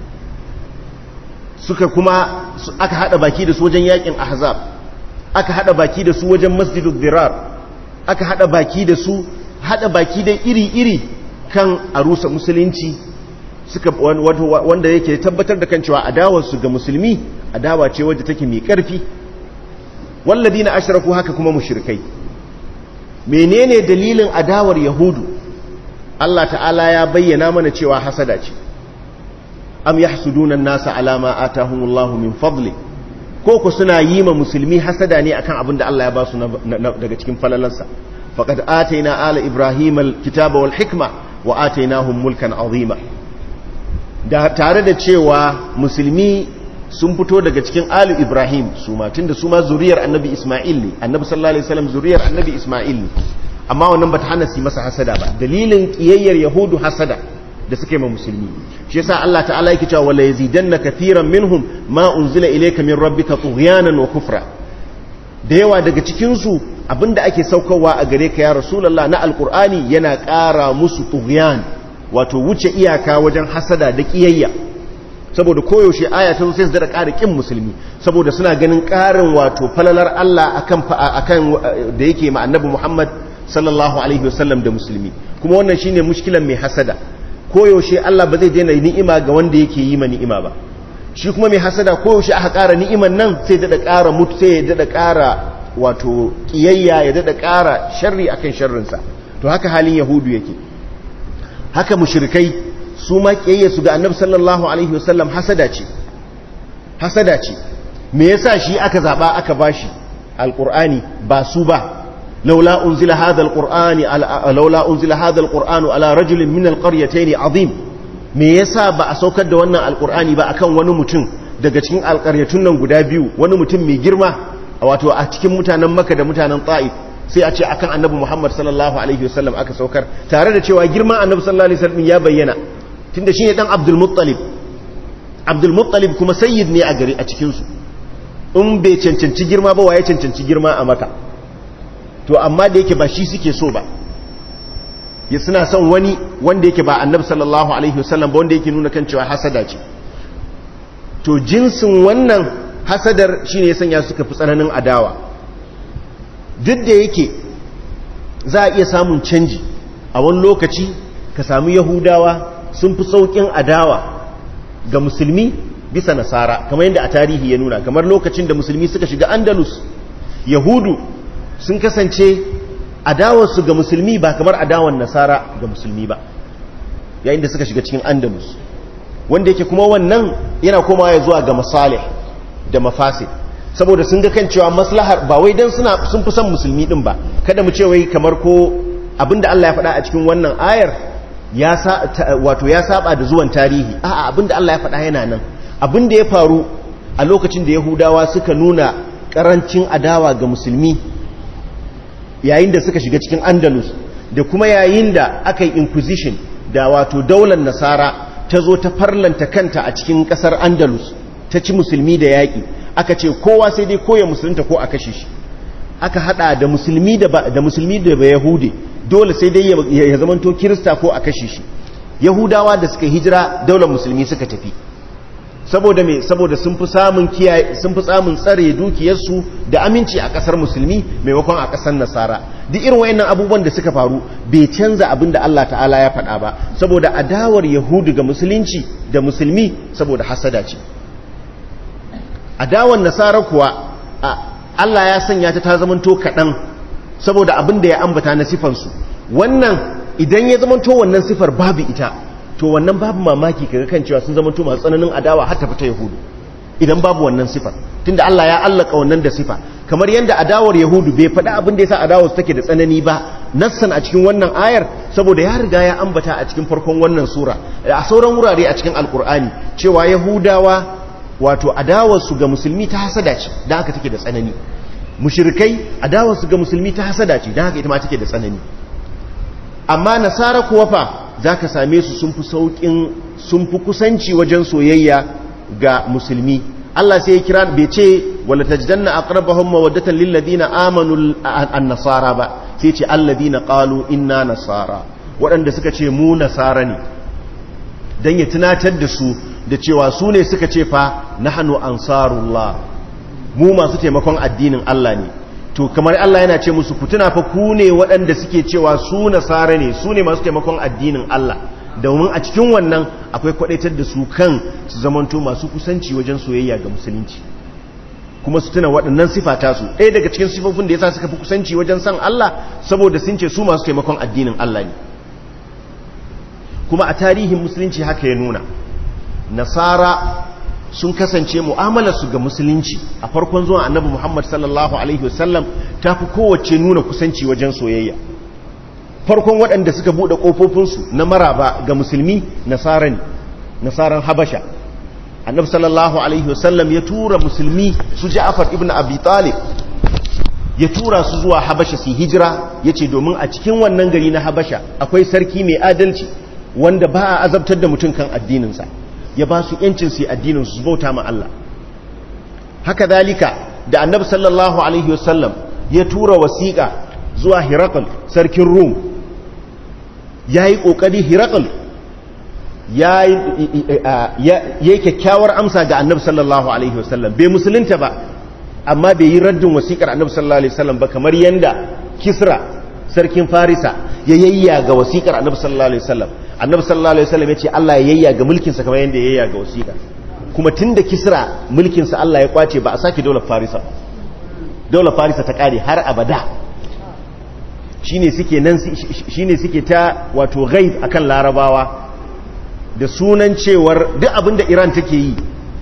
suka kuma aka hada baki da su wajen yakin ahzab aka hada baki da su wajen masjidul dirar aka hada baki da su hada baki da iri-iri kan a rusa musulunci suka wanda yake tabbatar da kan cewa adawarsu ga musulmi adawa ce wadda take mai ƙarfi walladina ashraku haka kuma mushrikai menene dalilin adawar yahudu Allah ta'ala ya bayyana mana cewa hasada ce am yahsuduna an-nasa ala ma atahumullahu min fadli ko ku suna yi ma musulmi hasada ne akan abin da Allah ya ba su daga cikin falalansa faqad ataina ala ibrahim al-kitaba wal hikma wa atainahum mulkan azima da tare da cewa musulmi sun fito daga cikin alu ibrahim su ma tunda su ma zuriyar annabi isma'il ne annabi sallallahu alaihi wasallam zuriyar annabi isma'il ne amma wannan bata hana su masa hasada ba dalilin kiyayyar yahudu hasada da suke ma musulmi shi yasa Allah ta'ala yake cewa wala yazidanna kathiran minhum ma unzila ilayka min rabbika tughyanan wa kufra da yawa daga cikin su abinda ake saukarwa a gare ka ya rasulullah na alqur'ani yana ƙara musu tughyan wato wuce iyaka wajen hasada da kiyayya saboda koyaushe aya ta sai su da ƙara ƙin musulmi saboda suna ganin ƙarin wato falalar Allah akan akan da yake ma annabi Muhammad sallallahu alaihi wasallam da musulmi kuma wannan shine mushkilan mai hasada koyaushe Allah ba zai daina ni'ima ga wanda yake yi ma ni'ima ba shi kuma mai hasada koyaushe aka ƙara ni'iman nan sai da ƙara mutu sai ya da ƙara wato kiyayya ya da ƙara sharri akan sharrinsa to haka halin yahudu yake haka mushrikai su ma su ga annabi sallallahu alaihi wasallam hasada ce hasada ce me yasa shi aka zaba aka bashi alqur'ani ba su ba laula unzila hadha alqur'ani laula unzila hadha alqur'anu ala rajulin min alqaryatayn azim me yasa ba a saukar da wannan alqur'ani ba akan wani mutum daga cikin alqaryatun nan guda biyu wani mutum mai girma wato a cikin mutanen makka da mutanen ta'if sai a ce akan annabi muhammad sallallahu alaihi wasallam aka saukar tare da cewa girman annabi sallallahu alaihi wasallam ya bayyana tunda shine dan Abdul Muttalib Abdul Muttalib kuma sayyid ne a gari a cikin su in bai cancanci girma ba waye cancanci girma a maka to amma da yake ba shi suke so ba ya suna son wani wanda yake ba annabi sallallahu alaihi wasallam ba wanda yake nuna kan cewa hasada ce to jinsin wannan hasadar shine ya sanya suka fi tsananin adawa duk da yake za a iya samun canji a wani lokaci ka samu yahudawa sun fi sauƙin adawa ga musulmi bisa nasara kamar yadda a tarihi ya nuna kamar lokacin da musulmi suka shiga andalus yahudu sun kasance adawarsu ga musulmi ba kamar adawan nasara ga musulmi ba yayin da suka shiga cikin andalus wanda yake kuma wannan yana komawa ya zuwa ga masalih da mafasid saboda sun ga kan cewa maslahar ba wai dan suna sun fi son musulmi din ba kada mu ce wai kamar ko abinda Allah ya faɗa a cikin wannan ayar ya wato ya saba da zuwan tarihi a'a abinda Allah ya faɗa yana nan abinda ya faru a lokacin da Yahudawa suka nuna karancin adawa ga musulmi yayin da suka shiga cikin Andalus da kuma yayin da aka yi inquisition da wato daular nasara ta zo ta farlanta kanta a cikin kasar Andalus ta ci musulmi da yaƙi aka ce kowa sai dai koya musulunta ko a kashe shi aka hada da musulmi da da musulmi da ba yahude dole sai dai ya zamanto kirista ko a kashe shi yahudawa da suka hijira daular musulmi suka tafi saboda me saboda sun fi samun kiyaye sun fi samun tsare dukiyarsu da aminci a kasar musulmi maimakon a kasar nasara duk irin wayannan abubuwan da suka faru bai canza abin da Allah ta'ala ya faɗa ba saboda adawar yahudu ga musulunci da musulmi saboda hasada ce adawar nasara kuwa Allah ya sanya ta ta zamanto kaɗan saboda abin da ya ambata na sifansu wannan idan ya zamanto wannan sifar babu ita to wannan babu mamaki kaga kan cewa sun zamanto masu tsananin adawa har ta fita yahudu idan babu wannan sifar tunda Allah ya allaka wannan da sifa kamar yadda adawar yahudu bai faɗa abin da yasa adawar su take da tsanani ba nassan a cikin wannan ayar saboda ya riga ya ambata a cikin farkon wannan sura a sauran wurare a cikin alkur'ani cewa yahudawa wato adawarsu ga musulmi ta hasada ce don haka take da tsanani mushirikai adawarsu ga musulmi ta hasada ce don haka ita ma take da tsanani amma nasara kuwa fa za ka same su sun fi sauƙin sun fi kusanci wajen soyayya ga musulmi Allah sai ya kira bai ce wala tajdanna aqrabahum mawaddatan lil ladina amanu an-nasara ba sai ce alladina qalu inna nasara waɗanda suka ce mu nasara ne dan ya tunatar da su da cewa su ne suka ce fa nahnu ansarullah mu masu taimakon addinin Allah ne to kamar Allah yana ce musu ku tuna fa ku ne waɗanda suke cewa su nasara ne su ne masu taimakon addinin Allah domin a cikin wannan akwai kwadaitar da su kan su zamanto masu kusanci wajen soyayya ga musulunci kuma su tuna waɗannan sifata su ɗaya daga cikin sifofin da yasa suka fi kusanci wajen san Allah saboda sun ce su masu taimakon addinin Allah ne kuma a tarihin musulunci haka ya nuna nasara sun kasance mu'amalarsu ga musulunci a farkon zuwan annabi Muhammad sallallahu alaihi wasallam ta fi kowace nuna kusanci wajen soyayya farkon waɗanda suka buɗe ƙofofinsu na maraba ga musulmi nasara ne nasaran habasha annabi sallallahu alaihi wasallam ya tura musulmi su ja'far ibn abi talib ya tura su zuwa habasha su hijira ya ce domin a cikin wannan gari na habasha akwai sarki mai adalci wanda ba a azabtar da mutum kan addininsa ya ba su yancin su addinin su bauta ma Allah haka dalika da annabi sallallahu alaihi wasallam ya tura wasiƙa zuwa Hirakal sarkin Rum yayi kokari Hirakal ya yi kyakkyawar amsa ga annabi sallallahu alaihi wasallam bai musulunta ba amma bai yi raddin wasiƙar annabi sallallahu alaihi wasallam ba kamar yanda Kisra sarkin Farisa ya yayya ga wasiƙar annabi sallallahu alaihi wasallam annabi sallallahu alaihi wasallam ya ce Allah ya yayya ga mulkinsa kamar yadda ya yayya ga wasiƙa kuma tunda kisra mulkinsa Allah ya kwace ba a sake daular farisa daular farisa ta kare har abada shine suke nan shine suke ta wato ghaib akan larabawa da sunan cewar duk abinda Iran take yi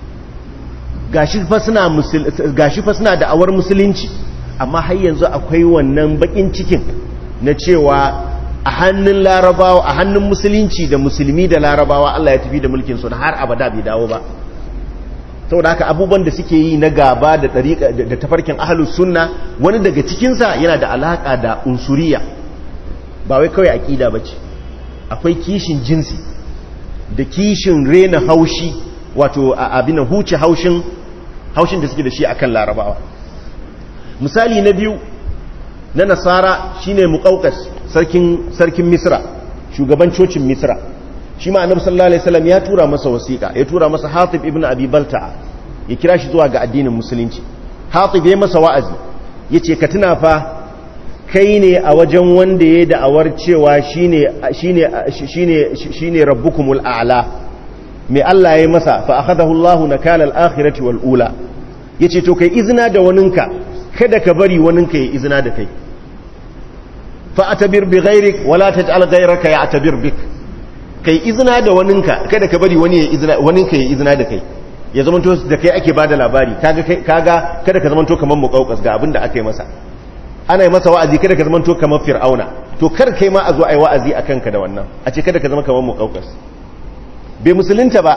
gashi fa suna gashi fa suna da awar musulunci amma har yanzu akwai wannan bakin cikin na cewa a hannun larabawa a hannun musulunci da musulmi da larabawa Allah ya tafi da mulkin su har abada bai dawo ba saboda haka abubuwan da suke yi na gaba da da tafarkin ahlus sunna wani daga cikin sa yana da alaka da unsuriya ba wai kawai aqida bace akwai kishin jinsi da kishin rena haushi wato abin huce haushin haushin da suke da shi akan larabawa misali na biyu na nasara shine muqawqas sarkin sarkin misra shugaban cocin misra shi ma annabi sallallahu alaihi wasallam ya tura masa wasiqa ya tura masa hatib ibn abi balta'a ya kira shi zuwa ga addinin musulunci hatib ya masa wa'azi yace ka tuna fa kai ne a wajen wanda ya da'awar cewa shine shine shine shine rabbukumul a'la mai Allah ya masa fa akhadahu Allahu nakala al-akhirati wal ula yace to kai izina da waninka kada ka bari waninka ya izina da kai fa'atabir bi ghairik wala taj'al ghairaka ya'tabir bik kai izina da waninka kada ka bari wani ya izina waninka ya izina da kai ya zamanto da kai ake bada labari kaga kaga kada ka zamanto kamar muqauqas ga abinda aka yi masa ana yi masa wa'azi kada ka zamanto kamar fir'auna to kar kai ma a zo ai wa'azi akan ka da wannan a ce kada ka zama kamar muqauqas bai musulunta ba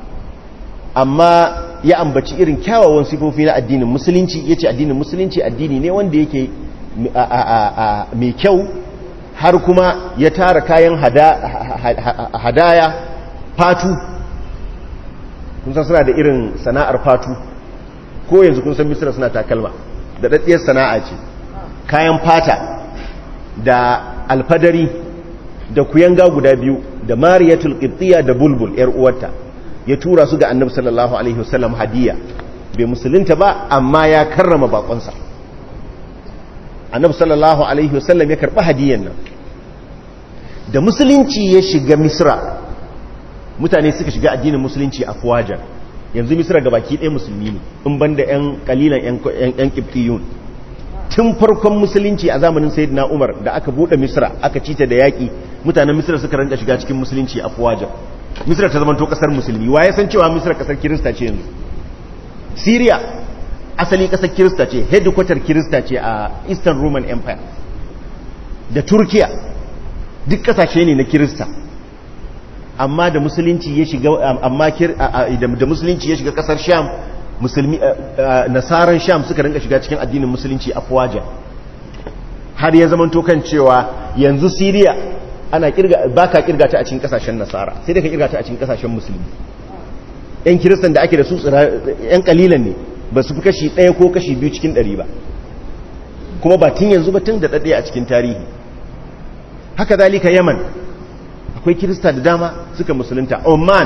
amma ya ambaci irin kyawawan sifofi na addinin musulunci yace addinin musulunci addini ne wanda yake mai kyau har kuma ya tara kayan hadaya fatu kun san suna da irin sana'ar fatu ko yanzu kun san misira suna takalma da daddiyar sana'a ce kayan fata da alfadari da kuyanga guda biyu da mariyatul qibtiyya da bulbul yar uwarta ya tura su ga annabi sallallahu alaihi wasallam hadiya bai musulunta ba amma ya karrama bakonsa annabi sallallahu alaihi wasallam ya karɓi hadiyan nan da musulunci ya shiga misra mutane suka shiga addinin musulunci a fuwajar yanzu misra ga baki ɗaya musulmi ne in banda yan kalilan yan kiftiyun tun farkon musulunci a zamanin sayyidina umar da aka buɗe misra aka cita da yaƙi mutanen misra suka rinka shiga cikin musulunci a fuwajar misra ta zamanto ƙasar musulmi wa ya san cewa misra ƙasar kirista ce yanzu syria asali kasar kirista ce headquarter kirista ce a eastern roman empire da turkiya duk kasashe ne na kirista amma da musulunci ya shiga amma da musulunci ya shiga kasar sham musulmi nasaran sham suka rinka shiga cikin addinin musulunci a fuwaja har ya zama kan cewa yanzu syria ana kirga baka kirga ta a cikin kasashen nasara sai da ka kirga ta a cikin kasashen musulmi yan kiristan da ake da su yan kalilan ne ba su fi kashi ɗaya ko kashi biyu cikin ɗari ba kuma ba tun yanzu ba tun da ɗaɗɗaya a cikin tarihi haka zalika yaman akwai kirista da dama suka musulunta oman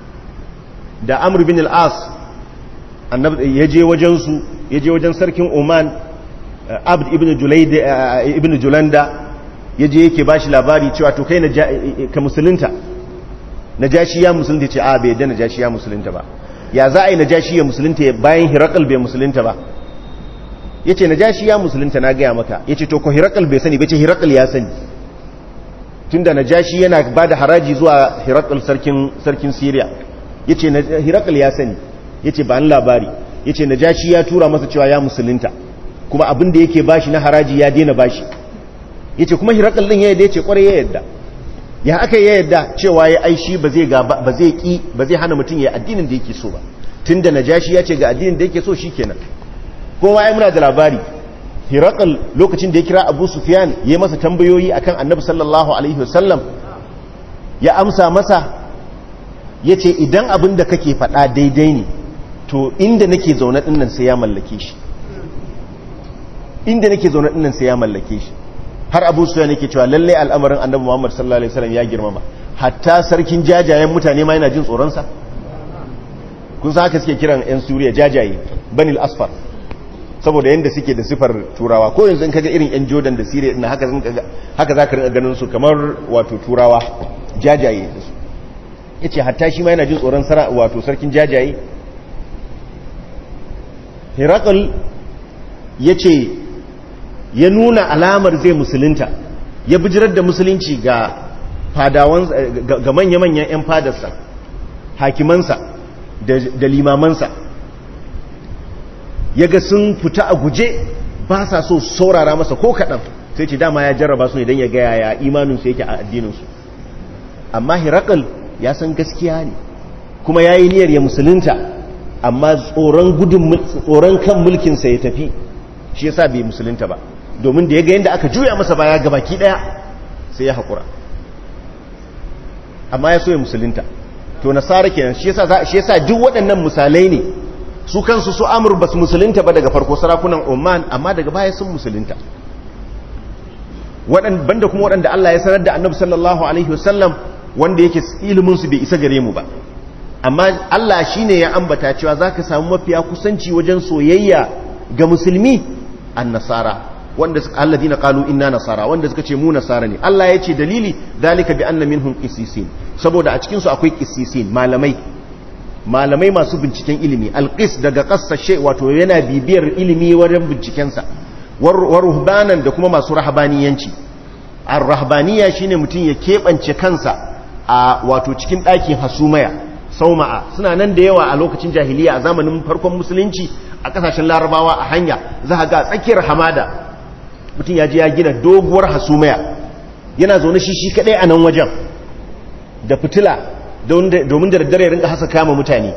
da amur bin al'as ya je wajensu ya je wajen sarkin oman abd ibn julanda ya je yake ba shi labari cewa to kai ka musulunta najashi ya musulunta ce a bai yadda najashi ya musulunta ba ya za a yi najashi ya musulunta bayan hirakal bai musulunta ba ya ce najashi ya musulunta na gaya maka ya ce to ko hirakal bai sani bai ce hirakal ya sani tun da najashi yana ba da haraji zuwa hirakal sarkin siriya ya ce hirakal ya sani ya ce ba ni labari ya ce najashi ya tura masa cewa ya musulunta kuma abin da yake bashi na haraji ya daina bashi ya ce kuma hirakal din ya yadda ya ce kwarai ya yadda ya aka ya yadda cewa ya aishi ba zai gaba ba zai ki ba zai hana mutum ya addinin da yake so ba tunda najashi ya ce ga addinin da yake so shikenan kowa ya muna da labari hirakal lokacin da ya kira abu sufyan ya yi masa tambayoyi akan annabi sallallahu alaihi wasallam ya amsa masa ya ce idan abin da kake faɗa daidai ne to inda nake zaune ɗinnan sai ya mallake shi inda nake zaune ɗinnan sai ya mallake shi har abu sufyan yake cewa lalle al'amarin annabi muhammad sallallahu alaihi wasallam ya girmama hatta sarkin jajayen mutane ma yana jin tsoronsa kun san haka suke kiran 'yan suriya jajaye banil asfar saboda yadda suke da sifar turawa ko yanzu in kaga irin 'yan jordan da siriya ina haka haka za ka rinka ganin su kamar wato turawa jajaye da su ya ce hatta shi ma yana jin tsoron wato sarkin jajaye herakl ya ce ya nuna alamar zai musulunta ya bijirar da musulunci ga fadawan ga manya-manyan 'yan fadarsa hakimansa da limamansa ya ga sun fita a guje ba sa so saurara masa ko kaɗan sai ce dama ya jarraba su idan ya gaya ya imaninsu yake a addininsu amma hirakal ya san gaskiya ne kuma ya yi niyyar ya musulunta amma tsoron kan mulkinsa ya tafi shi ya sa bai musulunta ba domin da ya ga yadda aka juya masa baya ga baki ɗaya sai ya haƙura amma ya so ya musulunta to nasara kenan shi yasa duk waɗannan misalai ne su kansu su amur ba su musulunta ba daga farko sarakunan oman amma daga baya sun musulunta banda kuma waɗanda Allah ya sanar da annabi sallallahu alaihi wasallam wanda yake iliminsu bai isa gare mu ba amma Allah shine ya ambata cewa zaka samu mafiya kusanci wajen soyayya ga musulmi an nasara wanda suka alladina qalu inna nasara wanda suka ce mu nasara ne Allah ya ce dalili dalika bi anna minhum qissisin saboda a cikin su akwai qissisin malamai malamai masu binciken ilimi alqis daga qassashe wato yana bibiyar ilimi wajen binciken sa war ruhbanan da kuma masu rahabaniyanci ar-rahbaniya shine mutum ya kebance kansa a wato cikin ɗakin hasumaya sauma'a suna nan da yawa a lokacin jahiliya a zamanin farkon musulunci a kasashen larabawa a hanya za ga tsakiyar hamada mutum ya je ya gina doguwar hasumaya yana zaune shi shi kadai a nan wajen da fitila domin da daddare rinka hasa kama mutane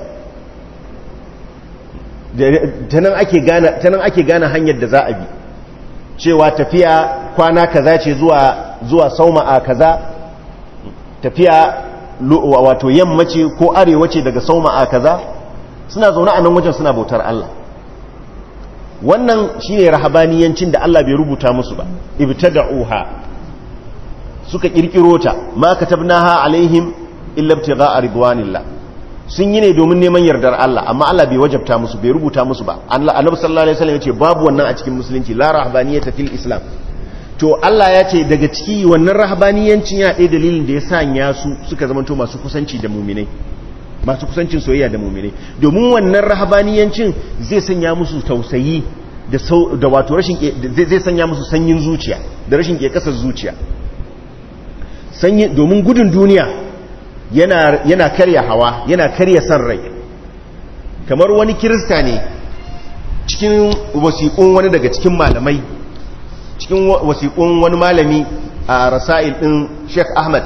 ta nan ake gane hanyar da za a bi cewa tafiya kwana kaza ce zuwa sauma'a kaza tafiya wato yamma ce ko arewa ce daga sauma'a kaza suna zaune a nan wajen suna bautar Allah wannan shine rahabaniyancin da Allah bai rubuta musu ba ibtada'uha suka kirkiro ta ma katabnaha alaihim illa ibtigha'a ridwanillah sun yi ne domin neman yardar Allah amma Allah bai wajabta musu bai rubuta musu ba annabi sallallahu alaihi wasallam yace babu wannan a cikin musulunci la rahabaniyata fil islam to Allah ya ce daga ciki wannan rahabaniyancin ya ɗaya dalilin da ya sanya su suka zamanto masu kusanci da muminai masu kusancin soyayya da muminai domin wannan rahabaniyancin zai sanya musu tausayi da wato rashin zai sanya musu sanyin zuciya da rashin kekasar zuciya sanyi domin gudun duniya yana yana karya hawa yana karya san rai kamar wani kirista ne cikin wasiƙun wani daga cikin malamai cikin wasiƙun wani malami a rasa'il ɗin sheikh ahmad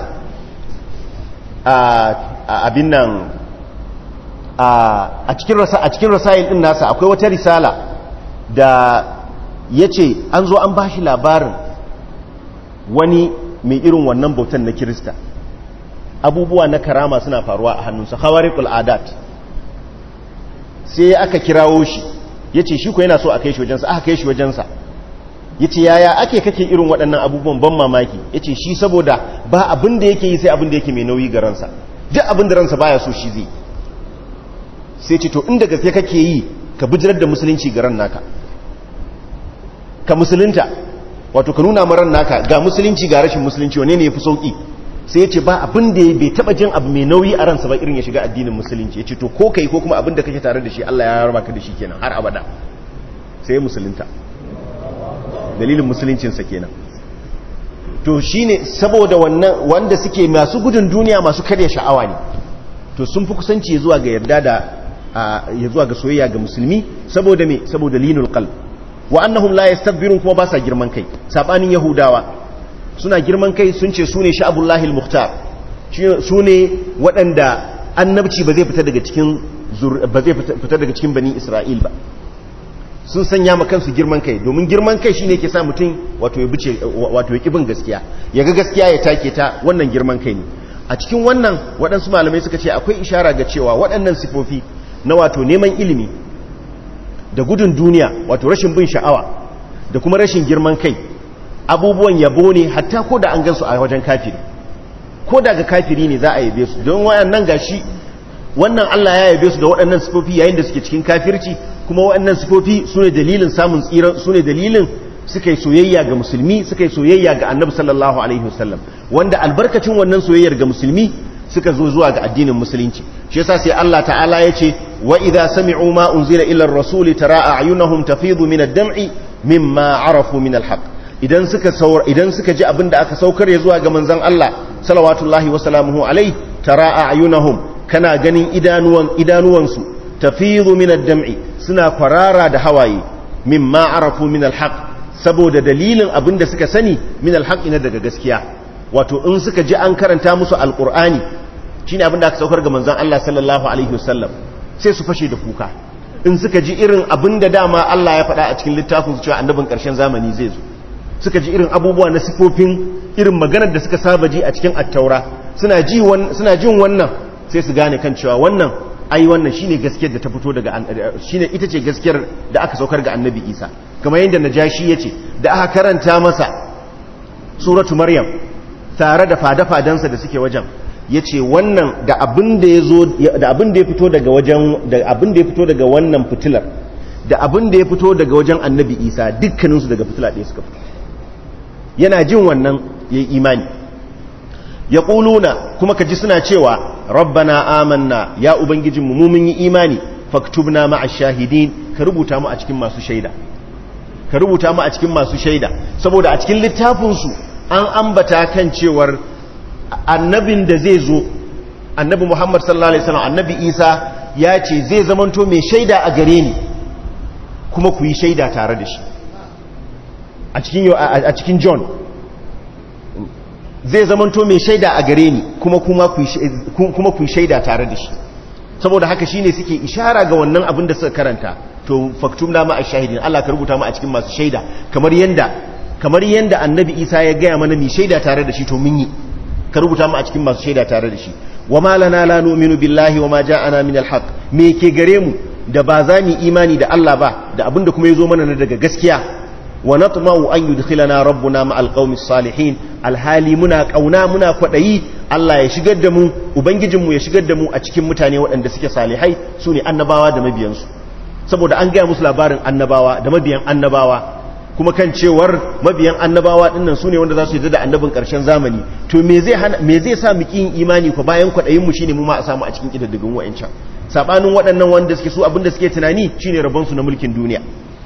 a abin nan a cikin rasa'il ɗin nasa akwai wata risala da ya ce an zo an ba shi labarin wani mai irin wannan bautan na kirista abubuwa na karama suna faruwa a hannunsa hawariƙul adat sai aka kirawo shi ya ce shi ko yana so a kai shi wajensa aka kai shi wajensa ya ce yaya ake kake irin waɗannan abubuwan ban mamaki ya ce shi saboda ba abin da yake yi sai abin da yake mai nauyi ga ransa duk abin da ransa baya so shi zai sai ce to inda gaske kake yi ka bijirar da musulunci ga ran naka ka musulunta wato ka nuna maran naka ga musulunci ga rashin musulunci wane ne yafi sauki sai ya ce ba abin da bai taba jin abu mai nauyi a ransa ba irin ya shiga addinin musulunci ya ce to ko kai ko kuma abin da kake tare da shi Allah ya raba ka da shi kenan har abada sai musulunta dalilin musuluncinsa kenan to shine saboda wannan wanda suke masu gudun duniya masu karya sha'awa ne to sun fi kusanci zuwa ga yarda da ya zuwa ga soyayya ga musulmi saboda me saboda linul qalb wa annahum la yastakbirun kuma ba sa girman kai sabanin yahudawa suna girman kai sun ce sune sha'abullahi al-mukhtar sune waɗanda annabci ba zai fita daga cikin ba zai fita daga cikin bani isra'il ba sun sanya ma kansu girman kai domin girman kai shine ke sa mutum wato ya bice wato ya kibin gaskiya ya ga gaskiya ya take ta wannan girman kai ne a cikin wannan waɗansu malamai suka ce akwai ishara ga cewa waɗannan sifofi na wato neman ilimi da gudun duniya wato rashin bin sha'awa da kuma rashin girman kai abubuwan yabo ne hatta ko da an gansu a wajen kafiri ko da ga kafiri ne za a yabe su don wayannan gashi wannan Allah ya yabe su da waɗannan sifofi yayin da suke cikin kafirci kuma waɗannan sifofi su ne dalilin samun tsira su ne dalilin suka yi soyayya ga musulmi suka yi soyayya ga annabi sallallahu alaihi wasallam wanda albarkacin wannan soyayyar ga musulmi suka zo zuwa ga addinin musulunci shi yasa sai Allah ta'ala ya ce wa idza sami'u ma unzila ila ar-rasuli tara a'yunahum tafidu min ad-dam'i mimma arafu min al-haqq idan suka saur idan suka ji abin da aka saukar ya zuwa ga manzon Allah salawatullahi wa salamuhu alaihi tara a'yunahum kana ganin idanuwan idanuwansu tafidu min ad-dam'i suna kwarara da hawaye mimma arafu min al-haqq saboda dalilin abin da suka sani min al-haqq ne daga gaskiya wato in suka ji an karanta musu alqur'ani shine abin da aka saukar ga manzon Allah sallallahu alaihi wasallam sai su fashe da kuka in suka ji irin abin da dama Allah ya faɗa a cikin littafin su cewa annabin ƙarshen zamani zai zo suka ji irin abubuwa na sifofin irin maganar da suka saba ji a cikin attaura suna ji suna jin wannan sai su gane kan cewa wannan ai wannan shine gaskiyar da ta fito daga shine ita ce gaskiyar da aka saukar ga annabi Isa kamar yadda najashi yace da aka karanta masa suratu maryam tare da fada-fadansa da suke wajen yace wannan da abin da yazo da abin da ya fito daga wajen da abin da ya fito daga wannan fitilar da abin da ya fito daga wajen annabi Isa dukkaninsu daga fitila ɗaya suka fito yana jin wannan yayi imani ya ƙuluna kuma ka ji suna cewa rabbana amanna ya ubangijinmu mu mun yi imani faktubna ma'a shahidin ka rubuta mu a cikin masu shaida ka rubuta mu a cikin masu shaida saboda a cikin littafinsu an ambata kan cewar annabin da zai zo annabi muhammad sallallahu alaihi wasallam annabi isa ya ce zai zamanto mai shaida a gare ni kuma ku yi shaida tare da shi a cikin john zai zamanto mai shaida a gare ni kuma kuma ku yi shaida tare da shi saboda haka shine suke ishara ga wannan abin da suka karanta to faktum na ma'a shahidin Allah ka rubuta mu a cikin masu shaida kamar yanda kamar yanda annabi Isa ya gaya mana mai shaida tare da shi to mun yi ka rubuta mu a cikin masu shaida tare da shi wa ma lana la nu'minu billahi wa ma ja'ana min al me ke gare mu da ba za mu imani da Allah ba da abin da kuma yazo mana na daga gaskiya wa natma'u an yudkhilana rabbuna ma'al qaumis salihin alhali muna kauna muna kwadayi Allah ya shigar da mu ubangijinmu ya shigar da mu a cikin mutane waɗanda suke salihai sune annabawa da mabiyansu saboda an gaya musu labarin annabawa da mabiyan annabawa kuma kan cewar mabiyan annabawa dinnan sune wanda za su yi da annabin ƙarshen zamani to me zai hana me zai sa mu kin imani ko bayan kwadayin mu shine mu ma a samu a cikin kididdigin wa'ancan sabanin waɗannan wanda suke su abinda suke tunani shine rabon su na mulkin duniya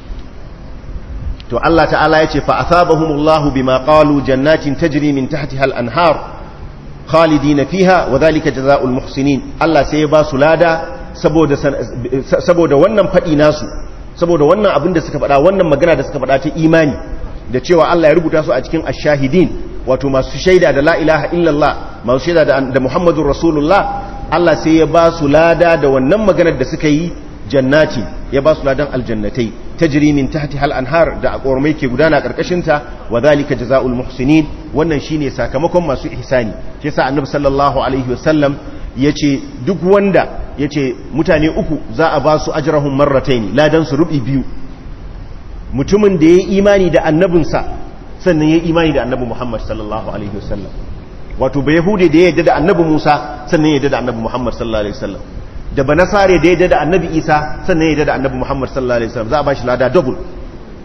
to Allah ta'ala ya ce fa'asabahumullahu bima qalu jannatin tajri min tahtiha al-anhar khalidina fiha wa dhalika jazaa'ul muhsinin Allah sai ya ba su lada saboda saboda wannan fadi nasu saboda wannan abin da suka faɗa wannan magana da suka faɗa ta imani da cewa Allah ya rubuta su a cikin ash-shahidin wato masu shaida da la ilaha illallah masu shaida da Muhammadur Rasulullah Allah sai ya ba su lada da wannan maganar da suka yi jannati ya ba su ladan aljannatai tajri min tahtiha al-anhar da akormai ke gudana karkashin ta wa zalika jazaa'ul muhsinin wannan shine sakamakon masu ihsani shi yasa annabi sallallahu alaihi wasallam yace duk wanda yace mutane uku za a ba su ajrahum marratayn ladan su rubi biyu mutumin da yayi imani da annabinsa sannan yayi imani da annabi Muhammad sallallahu alaihi wasallam wato ba yahude da ya yarda da annabi Musa sannan ya yarda da annabi Muhammad sallallahu alaihi wasallam da ba nasare da ya da annabi isa sannan ya da annabi muhammad sallallahu alaihi wasallam za a ba shi lada double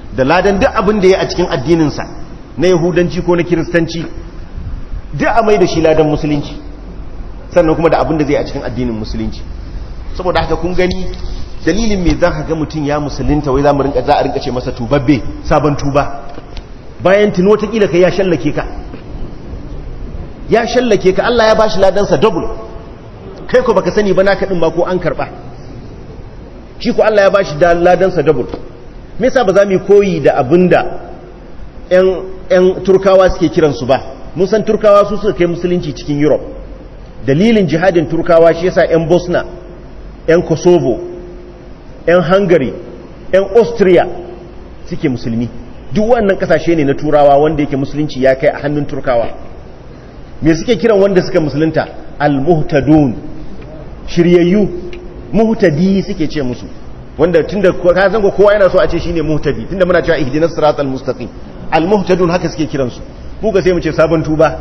da ladan duk abin da ya a cikin addininsa na yahudanci ko na kiristanci duk a mai da shi ladan musulunci sannan kuma da abin da zai a cikin addinin musulunci saboda haka kun gani dalilin me zan ga mutum ya musulunta wai za mu rinka za a rinka ce masa tubabbe sabon tuba bayan tuno ta kila kai ya shallake ka ya shallake ka Allah ya bashi ladansa double kai ko baka sani ba naka din ma ko an karba shi ko Allah ya bashi ladansa double me yasa ba za mu koyi da abinda ƴan ƴan turkawa suke kiransu ba mun san turkawa su suka kai musulunci cikin Europe dalilin jihadin turkawa shi yasa ƴan Bosnia ƴan Kosovo ƴan Hungary ƴan Austria suke musulmi duk wannan kasashe ne na turawa wanda yake musulunci ya kai a hannun turkawa me suke kiran wanda suka musulunta al-muhtadun shiryayyu muhtadi suke ce musu wanda tunda ka zango kowa yana so a ce shine muhtadi tunda muna cewa ihdinas siratal mustaqim al-muhtadun haka suke kiran su mu ga sai mu ce sabon tuba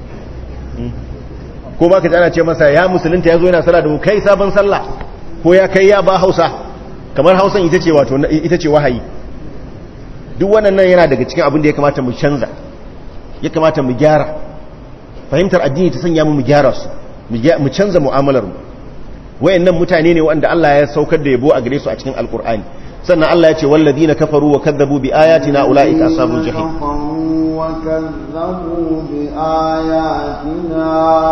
ko ba ka ji ana ce masa ya musulunta yazo yana sallah da mu kai sabon sallah ko ya kai ya ba Hausa kamar Hausan ita ce wato ita ce wahayi duk wannan yana daga cikin abin da ya kamata mu canza ya kamata mu gyara fahimtar addini ta sanya mu mu gyara su mu canza mu'amalar mu wayannan mutane ne wanda Allah ya saukar da yabo a gare su a cikin alkur'ani sannan Allah ya ce walladina kafaru wa kadzabu bi ayatina ulaika ashabul jahim wa kazzabu bi ayatina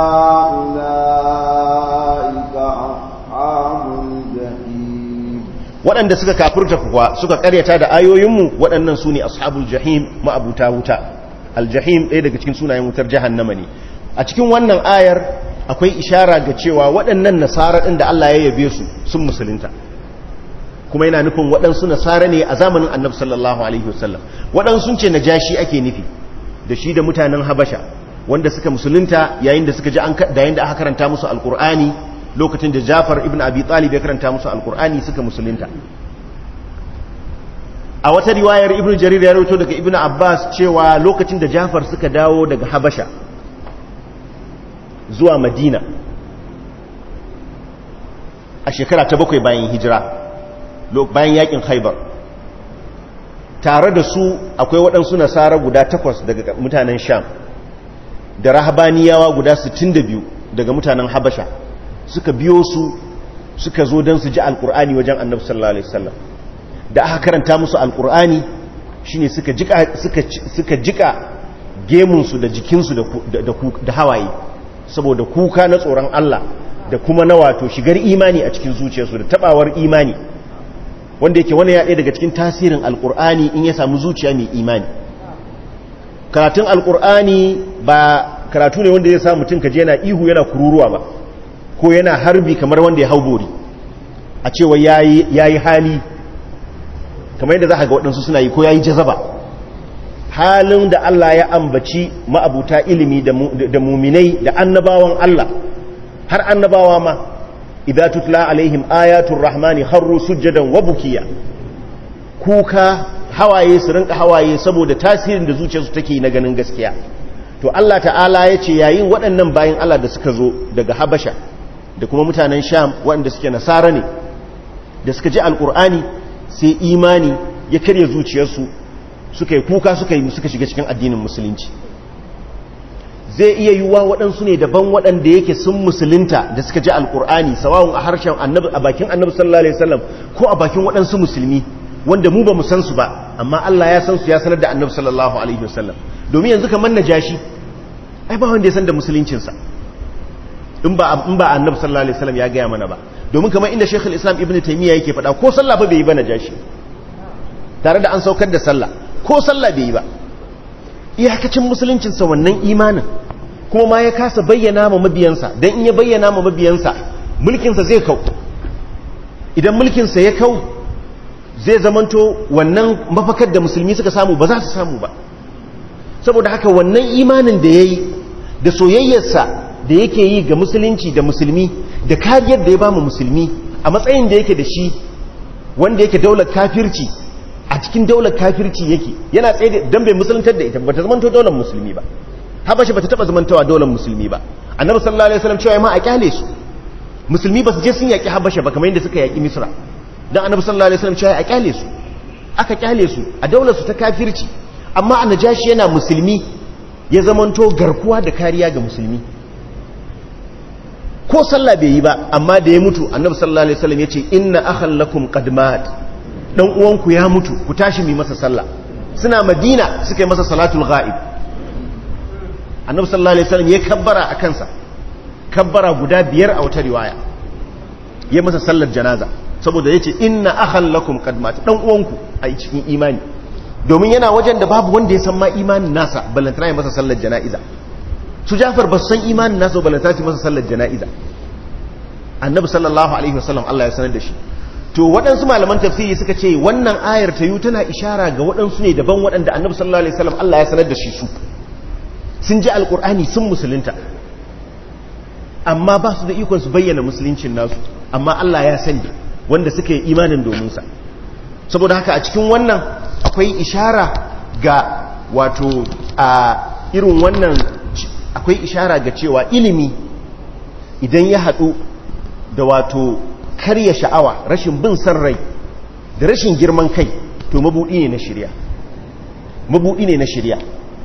ulaika ashabul jahim waɗanda suka kafirta kuwa suka karyata da ayoyinmu waɗannan su ne ashabul jahim ma'abuta wuta aljahim ɗaya daga cikin sunayen wutar jahannama ne a cikin wannan ayar akwai ishara ga cewa waɗannan nasara ɗin da Allah ya yabe su sun musulunta kuma yana nufin waɗansu nasara ne a zamanin annabi sallallahu alaihi wasallam waɗansu ce najashi ake nufi da shi da mutanen habasha wanda suka musulunta yayin da suka ji an da yayin da aka karanta musu alqur'ani lokacin da Jafar ibn Abi Talib ya karanta musu alqur'ani suka musulunta a wata riwayar ibn jarir ya rawaito daga ibn abbas cewa lokacin da jafar suka dawo daga habasha zuwa madina a shekara ta bakwai bayan hijira bayan yakin haibar tare da su akwai waɗansu nasara guda takwas daga mutanen sham da rahabaniyawa guda 62 daga mutanen habasha suka biyo su suka zo don su ji alkur'ani wajen annabi sallallahu alaihi wasallam da aka karanta musu alkur'ani shine suka jika suka suka jika gemunsu da jikinsu da da hawaye saboda kuka na tsoron Allah da kuma na wato shigar imani a cikin zuciyarsu da tabawar imani wanda yake wani ya ɗaya daga cikin tasirin alkur'ani in ya samu zuciya mai imani karatun alkur'ani ba karatu ne wanda ya sa mutum kaje yana ihu yana kururuwa ba ko yana harbi kamar wanda ya hau bori a cewa yayi hali kamar yadda za ka ga waɗansu suna yi ko ya yi jazaba halin da Allah ya ambaci ma'abuta ilimi da muminai da annabawan Allah har annabawa ma idan tutla alaihim ayatul rahmani harru sujjadan wa bukiya kuka hawaye su rinka hawaye saboda tasirin da zuciyarsu take na ganin gaskiya to Allah ta'ala ya ce yayin waɗannan bayan Allah da suka zo daga Habasha da kuma mutanen Sham waɗanda suke nasara ne da suka ji alƙur'ani sai imani ya karya zuciyarsu suka yi kuka suka yi suka shiga cikin addinin musulunci zai iya yiwuwa waɗansu ne daban waɗanda yake sun musulunta da suka ji alƙur'ani sawawun a harshen annabi a bakin annabi sallallahu alaihi wasallam ko a bakin waɗansu musulmi wanda mu ba mu san su ba amma Allah ya san su ya sanar da annabi sallallahu alaihi wasallam domin yanzu kamar najashi ai ba wanda ya san da musuluncinsa in ba in ba annabi sallallahu alaihi wasallam ya gaya mana ba domin kamar inda Sheikh al-Islam Ibn Taymiyyah yake faɗa ko sallah ba bai yi ba najashi tare da an saukar da sallah ko sallah bai yi ba iyakacin musuluncinsa wannan imanin kuma ma ya kasa bayyana ma mabiyansa dan in ya bayyana ma mabiyansa mulkinsa zai kau idan mulkinsa ya kau zai zamanto wannan mafakar da musulmi suka samu ba za su samu ba saboda haka wannan imanin da ya yi da soyayyarsa da yake yi ga musulunci da musulmi da kariyar da ya ba mu musulmi a matsayin da yake da shi wanda yake daular kafirci a cikin daular kafirci yake yana tsaye don bai musuluntar da ita ba ta zamanto daular musulmi ba habashi ba ta taba zamantawa daular musulmi ba annabi sallallahu alaihi wasallam cewa ma a kyale su musulmi ba su je sun yaki habasha ba kamar yadda suka yaki misra dan annabi sallallahu alaihi wasallam cewa a kyale su aka kyale su a daular su ta kafirci amma a najashi yana musulmi ya zamanto garkuwa da kariya ga musulmi ko sallah bai yi ba amma da ya mutu annabi sallallahu alaihi wasallam yace inna akhal lakum qad mat dan uwanku ya mutu ku tashi mi masa sallah suna madina suka yi masa salatul ghaib annabi sallallahu alaihi wasallam ya kabbara a kansa kabbara guda biyar a wata riwaya ya masa sallar janaza saboda yace inna akhal lakum qad mat dan uwanku a cikin imani domin yana wajen da babu wanda ya san ma imanin nasa ballantana ya masa sallar jana'iza su Jafar ba su san imanin nasa ballantana su masa sallar jana'iza annabi sallallahu alaihi wasallam Allah ya sanar da shi to waɗansu malaman tafsiri suka ce wannan ayar ta yi tana ishara ga waɗansu ne daban waɗanda annabi sallallahu alaihi wasallam Allah ya sanar da shi su sun ji alkur'ani sun musulunta amma ba su da ikon su bayyana musuluncin nasu amma Allah ya sani wanda suka yi imanin domin sa saboda haka a cikin wannan akwai ishara ga wato a irin wannan akwai ishara ga cewa ilimi idan ya haɗu da wato karya sha'awa rashin bin san rai da rashin girman kai to mabuɗi ne na shirya mabuɗi ne na shirya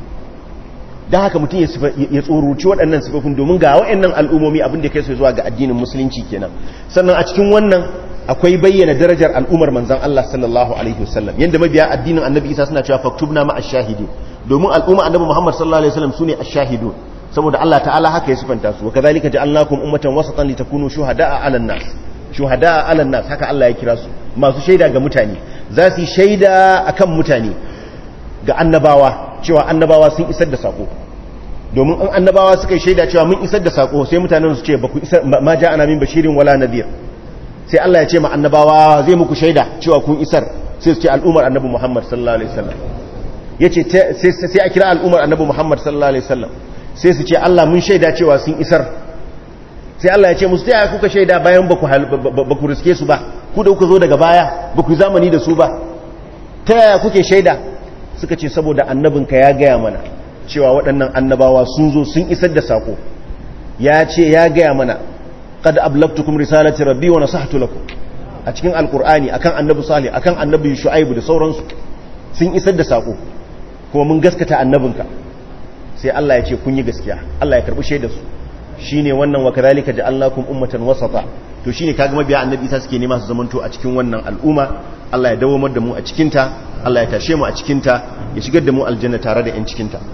don haka mutum ya tsoruci waɗannan sifofin domin ga waɗannan al'ummomi abin da kai su zuwa ga addinin musulunci kenan sannan a cikin wannan akwai bayyana darajar al'ummar manzan Allah sallallahu alaihi wasallam yanda mabiya addinin annabi isa suna cewa faktubna ma ash-shahidi domin al'umma annabi muhammad sallallahu alaihi wasallam sune ash-shahidun saboda Allah ta'ala haka ya sifanta su wa kadhalika ja'alnakum ummatan wasatan litakunu shuhada'a 'alan nas shuhada'a 'alan nas haka Allah ya kira su masu shaida ga mutane za su yi shaida akan mutane ga annabawa cewa annabawa sun isar da sako domin an annabawa suka yi shaida cewa mun isar da sako sai mutanen su ce ba ku isar ma ja'ana min bashirin wala nadhir sai Allah ya ce ma annabawa zai muku shaida cewa kun isar sai su ce al'ummar annabi Muhammad sallallahu alaihi wasallam yace sai a kira al'ummar annabi Muhammad sallallahu alaihi wasallam sai su ce Allah mun shaida cewa sun isar sai Allah ya ce musu ta kuka shaida bayan ba ku riske su ba ku da kuka zo daga baya ba ku zamani da su ba ta yaya kuke shaida suka ce saboda annabinka ya gaya mana cewa waɗannan annabawa sun zo sun isar da sako ya ce ya gaya mana qad ablagtukum risalati rabbi wa nasahtu lakum a cikin alqur'ani akan annabi salih akan annabi shu'aib da sauransu sun isar da sako kuma mun gaskata annabinka sai Allah ya ce kun yi gaskiya Allah ya karbi shaidar su shine wannan wa kadhalika ja'alnakum ummatan wasata to shine kaga mabiya annabi Isa suke nema su zamanto a cikin wannan al'umma Allah ya dawo da mu a cikin ta Allah ya tashe mu a cikin ta ya shigar da mu aljanna tare da yan cikin ta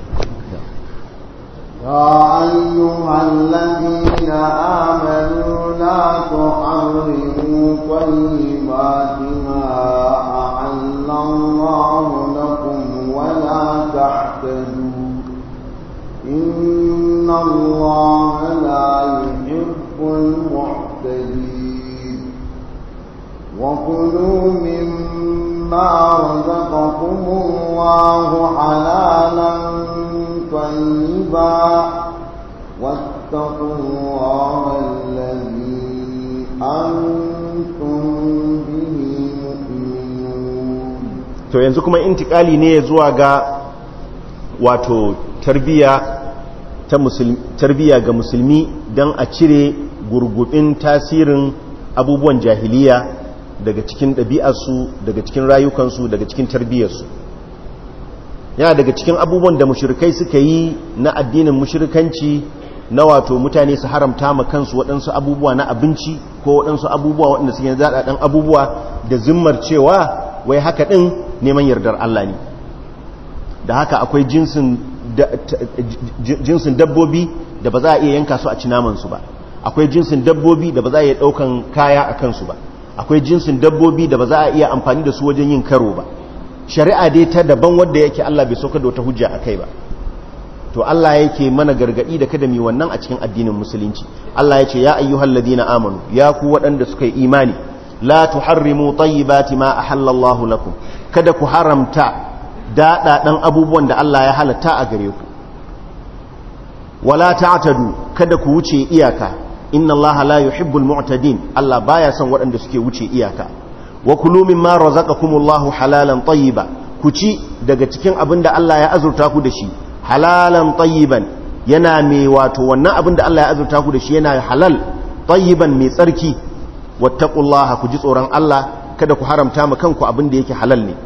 يا أيها الذين آمنوا لا تحرموا طيبات ما أحل الله لكم ولا تعتدوا إن الله لا يحب المعتدين وكلوا مما رزقكم الله حلالا طيبا واتقوا الله الذي أنتم به مؤمنون to yanzu kuma intikali ne zuwa ga wato tarbiya ta musulmi tarbiya ga musulmi don a cire gurgubin tasirin abubuwan jahiliya daga cikin ɗabi'arsu daga cikin rayukansu daga cikin tarbiyarsu yana daga cikin abubuwan da mushrikai suka yi na addinin mushrikanci na wato mutane su haramta ma kansu waɗansu abubuwa na abinci ko waɗansu abubuwa waɗanda suke zaɗaɗen abubuwa da zimmar cewa wai haka ɗin neman yardar Allah ne da haka akwai jinsin dabbobi da ba za a iya yanka su a ci namansu ba akwai jinsin dabbobi da ba za a iya ɗaukan kaya a kansu ba akwai jinsin dabbobi da ba za a iya amfani da su wajen yin karo ba shari'a dai ta daban wadda yake Allah bai sauka da wata hujja a kai ba to Allah yake mana gargadi da kada mi wannan a cikin addinin musulunci Allah ya ce ya ayyuhal ladina amanu ya ku waɗanda suka yi imani la tuharrimu tayyibati ma ahallallahu lakum kada ku haramta daɗaɗan abubuwan da Allah ya halatta a gare ku wala ta'tadu kada ku wuce iyaka inna Allah la yuhibbul mu'tadin Allah baya son waɗanda suke wuce iyaka wa kulu mimma razaqakumullahu halalan tayyiba ku ci daga cikin abin da Allah ya azurta ku da shi halalan tayyiban yana mai wato wannan abin da Allah ya azurta ku da shi yana halal tayyiban mai tsarki wattaqullaha ku ji tsoron Allah kada ku haramta ma kanku abin da yake halal ne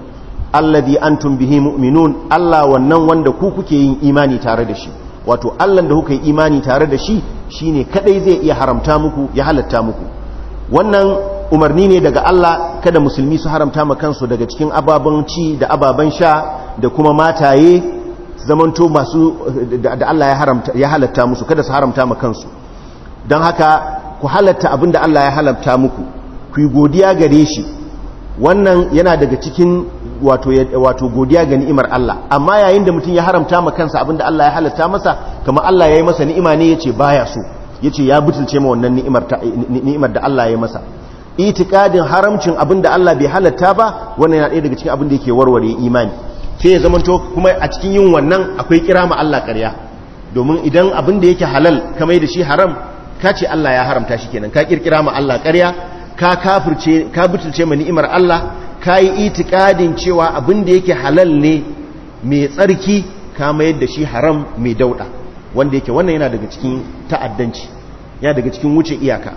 alladhi antum bihi mu'minun Allah wannan wanda ku kuke yin imani tare da shi wato Allah da kuka yi imani tare da shi shine kadai zai iya haramta muku ya halatta muku wannan umarni ne daga Allah kada musulmi su haramta ma kansu daga cikin ababen ci da ababen sha da kuma mataye zamanto masu da Allah ya haramta ya halatta musu kada su haramta ma kansu don haka ku halatta abin da Allah ya halatta muku ku yi godiya gare shi wannan yana daga cikin wato wato godiya ga ni'imar Allah amma yayin da mutum ya haramta ma kansa abin da Allah ya halatta masa kamar Allah ya yi masa ni'ima ne yace baya so yace ya butulce ma wannan ni'imar ni'imar da Allah ya yi masa itikadin haramcin abin da Allah bai halatta ba wannan yana ɗaya daga cikin abin da yake warware imani sai ya zamanto kuma a cikin yin wannan akwai kira ma Allah ƙarya domin idan abin da yake halal ka mai da shi haram ka ce Allah ya haramta shi kenan ka kirkira ma Allah ƙarya ka kafirce ka butulce ma ni'imar Allah ka yi itikadin cewa abin da yake halal ne mai tsarki ka mayar da shi haram mai dauɗa wanda yake wannan yana daga cikin ta'addanci yana daga cikin wuce iyaka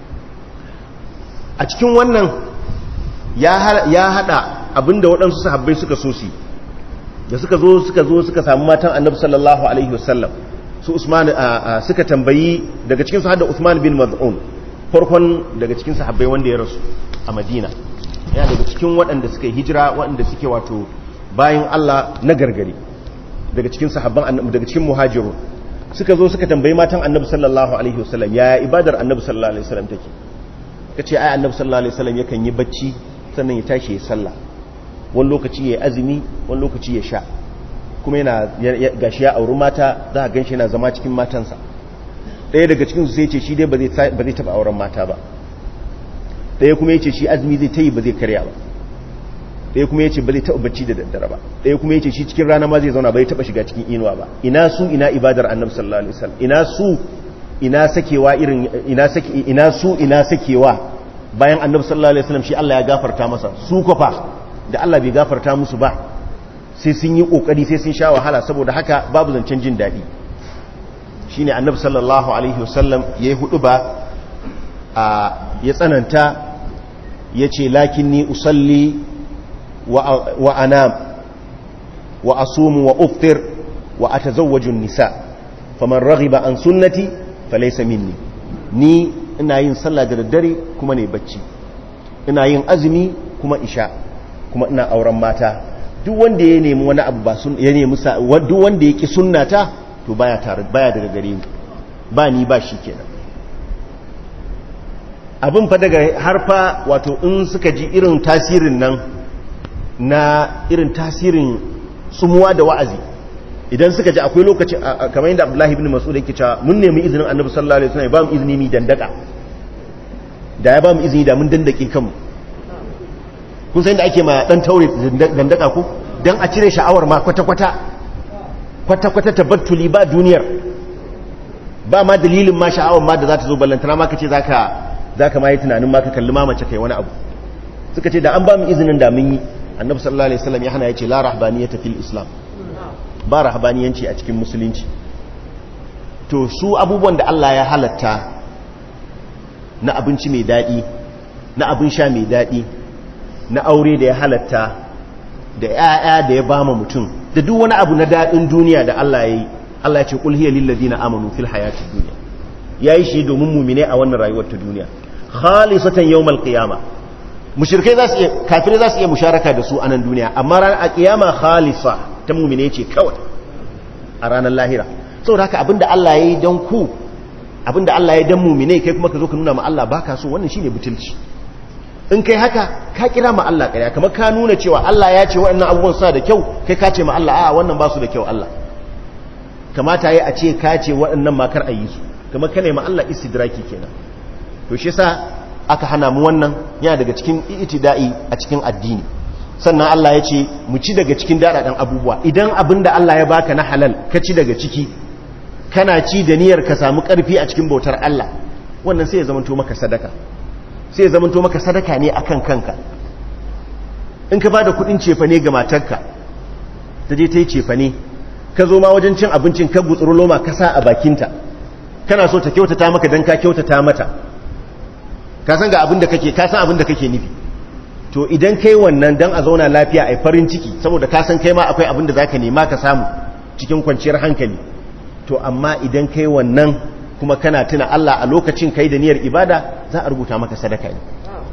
a cikin wannan ya hada abinda waɗansu sahabbai suka so su da suka zo suka zo suka samu matan annabi sallallahu alaihi wasallam su usman suka tambayi daga cikin su hada usman bin maz'un farkon daga cikin sahabbai wanda ya rasu a madina ya daga cikin waɗanda suka yi hijira waɗanda suke wato bayan Allah na gargari daga cikin sahabban annabi daga cikin muhajirun suka zo suka tambayi matan annabi sallallahu alaihi wasallam ya ibadar annabi sallallahu alaihi wasallam take kace ai annabi sallallahu alaihi wasallam yakan yi bacci sannan ya tashi ya sallah wani lokaci ya azumi wani lokaci ya sha kuma yana gashi ya auri mata za a ganshi yana zama cikin matansa ɗaya daga cikin su sai ce shi dai ba zai taɓa auren mata ba ɗaya kuma ya ce shi azumi zai ta yi ba zai karya ba ɗaya kuma ya ce ba zai taɓa bacci da daddare ba ɗaya kuma ya ce shi cikin rana ma zai zauna ba zai taɓa shiga cikin inuwa ba ina su ina ibadar annabi sallallahu alaihi wasallam ina su ina sakewa irin ina sake ina su ina sakewa bayan annabi sallallahu alaihi wasallam shi Allah ya gafarta masa su kofa da Allah bai gafarta musu ba sai sun yi kokari sai sun sha wahala saboda haka babu zancen jin dadi shine annabi sallallahu alaihi wasallam yayi hudu ba a ya tsananta yace lakinni usalli wa wa anam wa asumu wa uftir wa atazawwaju an-nisa faman raghiba an sunnati falaysa minni ni ina yin sallah da daddare kuma ne bacci ina yin azumi kuma isha kuma ina auren mata duk wanda ya nemi wani abu ba sun ya nemi duk wanda ya ki sunnata to baya tare baya daga gare ni ba ni ba shi kenan abin fa daga harfa wato in suka ji irin tasirin nan na irin tasirin tsumuwa da wa'azi idan suka ji akwai lokaci kamar yadda abdullahi ibn mas'ud yake cewa mun nemi izinin annabi sallallahu alaihi wasallam ya ba mu izini mi dandaka da ya ba mu izini da mun dandake kanmu kun san da ake ma dan taure dandaka ko dan a cire sha'awar ma kwata kwata kwata kwata tabattuli ba duniyar ba ma dalilin ma sha'awar ma da za ta zo ballantana ma kace zaka zaka ma yi tunanin ma ka kalli ma mace kai wani abu suka ce da an ba mu izinin da mun yi annabi sallallahu alaihi wasallam ya hana ya ce la rahbaniyata fil islam ba rahabaniyanci a cikin musulunci to su abubuwan da Allah ya halatta na abinci mai daɗi na abin sha mai daɗi na aure da ya halatta da ‘ya'ya da ya bama mutum da duk wani abu na daɗin duniya da Allah ya yi Allah ya ce ƙulhiyar lillazi na amanu fil hayati duniya ya yi shi domin mumine a wannan rayuwar ta duniya khalisatan yawmal qiyama mushrikai za su iya kafirai za su iya musharaka da su a nan duniya amma ranar a kiyama khalisa ta mumine ce kawai a ranar lahira saboda haka abinda Allah ya yi don ku abinda Allah ya dan mumine kai kuma ka zo ka nuna ma Allah baka so wannan shine butulci in kai haka ka kira ma Allah ƙarya kamar ka nuna cewa Allah ya ce waɗannan abubuwan suna da kyau kai ka ce ma Allah a'a wannan ba su da kyau Allah kamata yi a ce ka ce waɗannan makar a yi su kamar ka ma Allah istidraki kenan to shi yasa aka hana mu wannan yana daga cikin itida'i a cikin addini sannan Allah ya ce mu ci daga cikin daɗaɗen abubuwa idan abin da Allah ya baka na halal ka ci daga ciki kana ci da niyyar ka samu ƙarfi a cikin bautar Allah wannan sai ya zamanto maka sadaka sai ya zamanto maka sadaka ne akan kanka in ka bada kuɗin cefane ga matarka ta je ta yi cefane ka zo ma wajen cin abincin ka gutsuru loma ka sa a bakinta kana so ta kyautata maka don ka kyautata mata ka san ga abin da kake ka san abin da kake nufi to to idan kai wannan dan a zauna lafiya a farin ciki saboda ka san kai ma akwai abin da zaka nema ka samu cikin kwanciyar hankali to amma idan kai wannan kuma kana tuna Allah a lokacin kai da niyyar ibada za a rubuta maka sadaka ne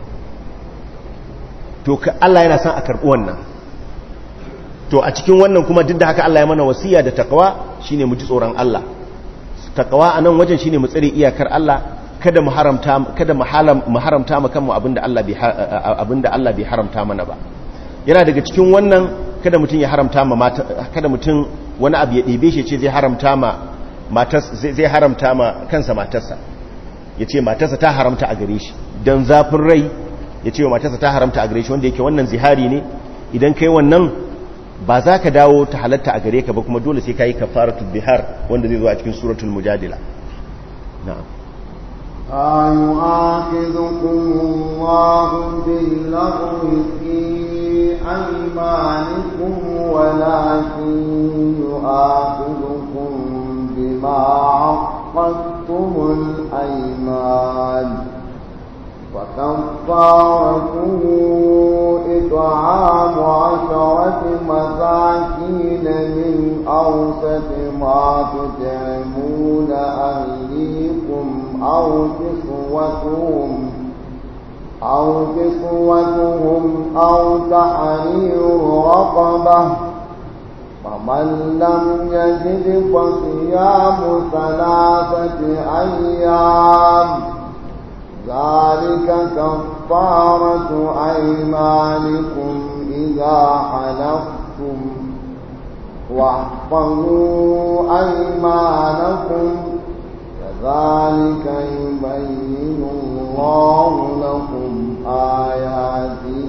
to Allah yana son a karɓi wannan to a cikin wannan kuma duk da haka Allah ya mana wasiya da takawa shine mu ji tsoron Allah takawa a nan wajen shine mu tsare iyakar Allah kada mu haramta kada mu haramta mu kanmu abinda Allah bai abinda Allah bai haramta mana ba yana daga cikin wannan kada mutum ya haramta ma mata kada mutum wani abu ya ɗebe shi ce zai haramta ma matas zai haramta ma kansa matarsa yace matarsa ta haramta a gare shi dan zafin rai yace wa matarsa ta haramta a gare shi wanda yake wannan zihari ne idan kai wannan ba za ka dawo ta halatta a gare ka ba kuma dole sai ka yi kafaratul bihar wanda zai zo a cikin suratul mujadila na'am أيؤاخذكم الله باللغو في أيمانكم ولكن يؤاخذكم بما عقدتم الأيمان وكفارته إطعام عشرة مساكين من أوسط ما تطعمون أهليكم أو كسوتهم أو كسوتهم أو تحرير رقبة فمن لم يجد فصيام ثلاثة أيام ذلك كفارة أيمانكم إذا حلفتم واحفظوا أيمانكم كذلك يبين الله لكم آياته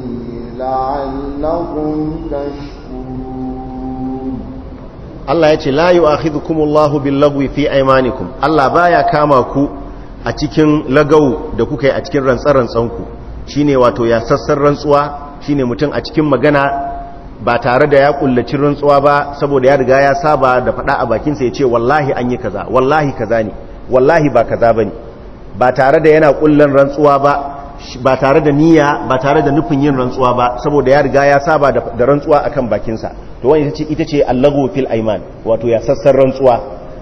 لعلكم تشكرون Allah ya ce la yu'akhidhukumullahu billagwi fi aymanikum Allah baya kama ku a cikin lagau da kuka yi a cikin rantsarantsanku shi ne wato ya sassan rantsuwa shi ne mutum a cikin magana ba tare da ya kullaci rantsuwa ba saboda ya riga ya saba da faɗa a bakinsa ya ce wallahi an yi kaza wallahi kaza ne wallahi ba kaza ba ne ba tare da yana kullan rantsuwa ba ba tare da niyya ba tare da nufin yin rantsuwa ba saboda ya riga ya saba da rantsuwa akan bakinsa to wani ita ce allago fil aiman wato ya sassan rantsuwa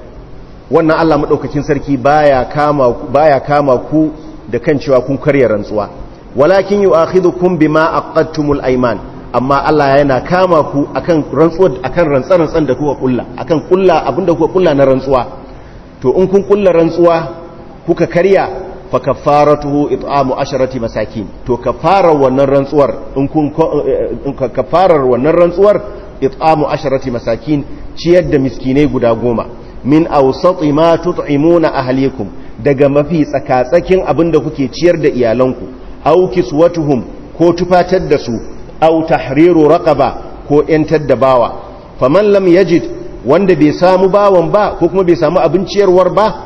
wannan Allah maɗaukakin sarki baya kama baya kama ku da kan cewa kun karya rantsuwa walakin yu'akhidhukum bima aqadtumul ayman amma Allah yana kama ku akan rantsuwa akan rantsarantsan da kuka kulla akan kulla abinda kuka kulla na rantsuwa to in kun kulla rantsuwa kuka karya fa kaffaratuhu it'amu asharati masakin to kafarar wannan rantsuwar in kun kafarar wannan rantsuwar it'amu asharati masakin ciyar da miskinai guda goma min awsati ma tut'imuna ahlikum daga mafi tsakatsakin abinda kuke ciyar da iyalanku aw kiswatuhum ko tufatar da su aw tahriru raqaba ko yantar da bawa faman lam yajid wanda bai samu bawan ba ko kuma bai samu abin ciyarwar ba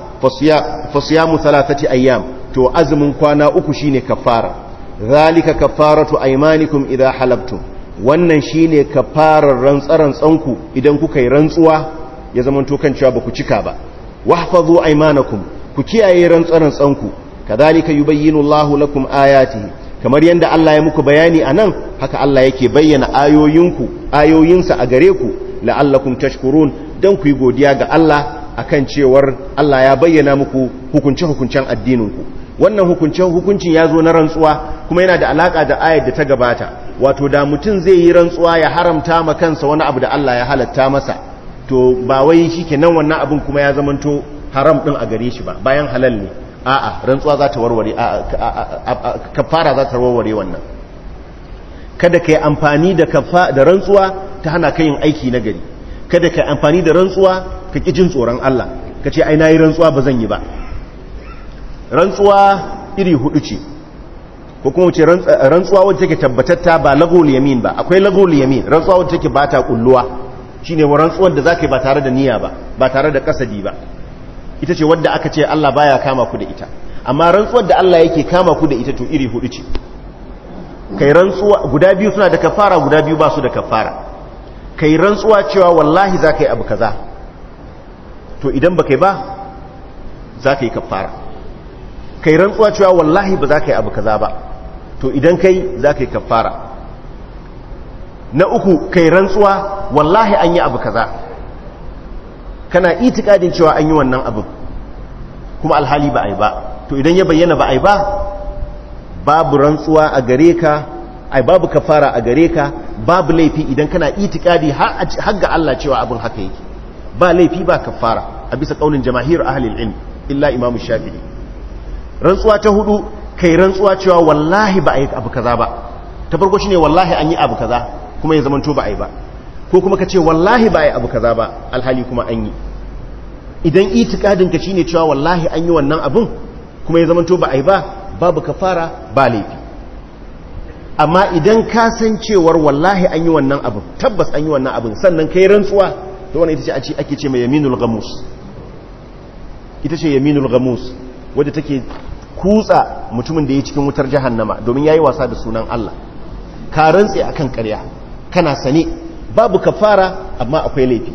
fasiyamu thalathati ayyam to azumin kwana uku shine kafara zalika kafaratu aymanikum idha halabtum wannan shine kafarar rantsaran tsanku idan kuka yi rantsuwa ya zama kan cewa ba ku cika ba wahfazu aymanakum ku kiyaye rantsaran tsanku kadhalika yubayyinu Allahu lakum ayatihi kamar yanda Allah ya muku bayani anan haka Allah yake bayyana ayoyinku ayoyinsa a gare ku la'allakum tashkurun dan ku yi godiya ga Allah akan cewar Allah ya bayyana muku hukunce hukuncen addininku wannan hukuncen hukuncin ya zo na rantsuwa kuma yana da alaka da ayar da ta gabata wato da mutum zai yi rantsuwa ya haramta ma kansa wani abu da Allah ya halatta masa to ba wai shi kenan wannan abin kuma ya zamanto haram din a gare shi ba bayan halal ne a'a rantsuwa za ta warware kafara za ta warware wannan kada ka yi amfani da da rantsuwa ta hana ka yin aiki na gari kada ka yi amfani da rantsuwa ka ƙi jin tsoron Allah ka ce ai na yi rantsuwa ba zan yi ba rantsuwa iri hudu ce ko kuma ce rantsuwa wadda take tabbatatta ba lagol yamin ba akwai lagol yamin rantsuwa wadda take ba ta kulluwa shine wa rantsuwar da zaka yi ba tare da niyya ba ba tare da kasadi ba ita ce wadda aka ce Allah baya kama ku da ita amma rantsuwar da Allah yake kama ku da ita to iri hudu ce kai rantsuwa guda biyu suna da kafara guda biyu ba su da kafara kai rantsuwa cewa wallahi za ka yi abu kaza to idan ba kai ba za ka yi kafara kai rantsuwa cewa wallahi ba za ka yi abu kaza ba to idan kai za ka yi kafara na uku kai rantsuwa wallahi an yi abu kaza kana itikadin cewa an yi wannan abin kuma alhali ba a yi ba to idan ya bayyana ba a yi ba babu rantsuwa a gare ka ai babu kafara a gare ka babu laifi idan kana itikadi har ga Allah cewa abin haka yake ba laifi ba kafara a bisa kaunin jamahir ahlil ilm illa imam shafi'i rantsuwa ta hudu kai rantsuwa cewa wallahi ba a yi abu kaza ba ta farko shine wallahi an yi abu kaza kuma ya zamanto ba a yi ba ko kuma ka ce wallahi ba a yi abu kaza ba alhali kuma an yi idan itikadin ka shine cewa wallahi an yi wannan abun kuma ya zamanto ba a yi ba babu kafara ba laifi amma idan ka san cewar wallahi an yi wannan abin tabbas an yi wannan abin sannan kai rantsuwa to wannan ita ce ake ce mai yaminul gamus ita ce yaminul gamus wadda take kutsa mutumin da ya cikin wutar jahannama domin yayi wasa da sunan Allah ka rantse akan ƙarya kana sane babu kafara amma akwai laifi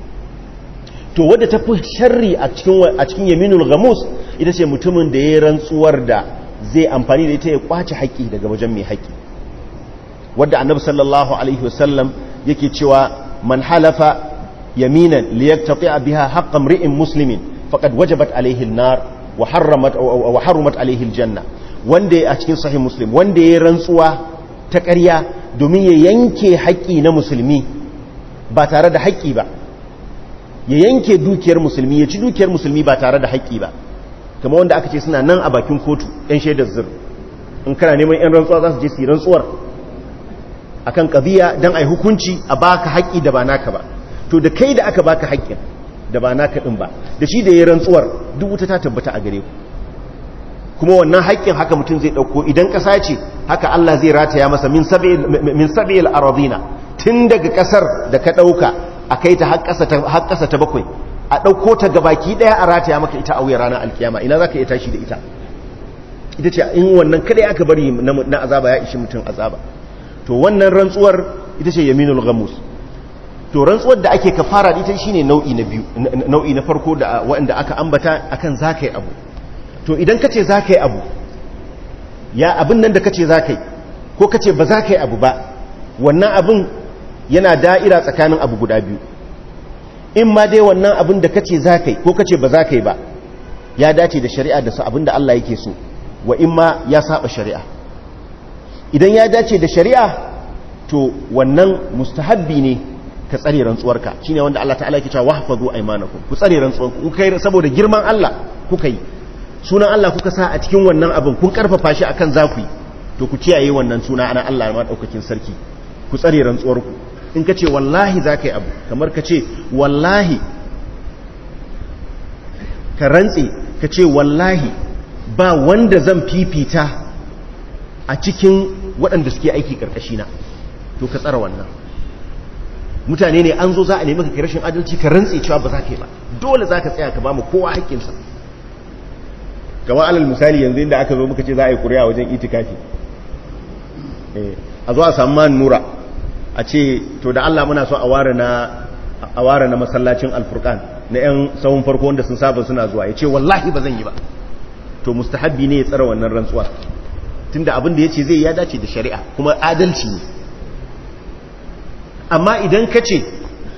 to wadda ta fi sharri a cikin a cikin yaminul gamus ita ce mutumin da ya rantsuwar da zai amfani da ita ya kwace haƙƙi daga wajen mai haƙƙi wadda annabi sallallahu alaihi wasallam yake cewa man halafa yaminan liyaktati biha haqqan ri'in muslimin faqad wajabat alaihi an-nar wa harramat wa harramat alaihi al-janna wanda a cikin sahih muslim wanda ya rantsuwa ta ƙarya domin ya yanke haƙƙi na musulmi ba tare da haƙƙi ba ya yanke dukiyar musulmi ya ci dukiyar musulmi ba tare da haƙƙi ba kamar wanda aka ce suna nan a bakin kotu yan shaidar zir in kana neman yan rantsuwa za su je su yi rantsuwar akan qadiya dan ai hukunci a baka haƙƙi da ba naka ba to da kai da aka baka haƙƙin da ba naka din ba da shi da yayin rantsuwar duk wuta ta tabbata a gare ku kuma wannan haƙƙin haka mutum zai dauko idan ƙasa ce haka Allah zai rataya masa min sab'il min sab'il aradina tun daga ƙasar da ka dauka akai ta har ƙasa ta har ƙasa ta bakwai a dauko ta gabaki daya a rataya maka ita a wuya ranar alkiyama ina zaka iya tashi da ita ita ce in wannan kada aka bari na azaba ya ishi mutum azaba to wannan rantsuwar ita ce yaminul ghamus to rantsuwar da ake kafara da ita shine nau'i na biyu nau'i na farko da wanda aka ambata akan zakai abu to idan kace zakai abu ya abin nan da kace zakai ko kace ba zakai abu ba wannan abin yana da'ira tsakanin abu guda biyu in ma dai wannan abin da kace zakai ko kace ba zakai ba ya dace da shari'a da su abin da Allah yake so wa in ma ya saba shari'a idan ya dace da shari'a to wannan mustahabbi ne ka tsare rantsuwarka shine wanda Allah ta'ala yake cewa wahfazu aymanakum ku tsare rantsuwarku ku kai saboda girman Allah kuka yi sunan Allah kuka sa a cikin wannan abin kun karfafa shi akan zaku yi to ku kiyaye wannan suna ana Allah ma daukakin sarki ku tsare rantsuwarku in ka ce wallahi za ka yi abu kamar ka ce wallahi ka rantse ka ce wallahi ba wanda zan fifita a cikin waɗanda suke aiki ƙarƙashina to ka tsara wannan mutane ne an zo za a nemi ka rashin adalci ka rantse cewa ba za ka yi ba dole za ka tsaya ka ba mu kowa haƙƙinsa kama alal misali yanzu inda aka zo muka ce za a yi ƙuri'a wajen itikafi a zo a samu man nura a ce to da Allah muna so a ware na masallacin alfurkan na 'yan sahun farko wanda sun saba suna zuwa ya ce wallahi ba zan yi ba to mustahabbi ne ya tsara wannan rantsuwa tunda abin da ya ce zai ya dace da shari'a kuma adalci ne amma idan ka ce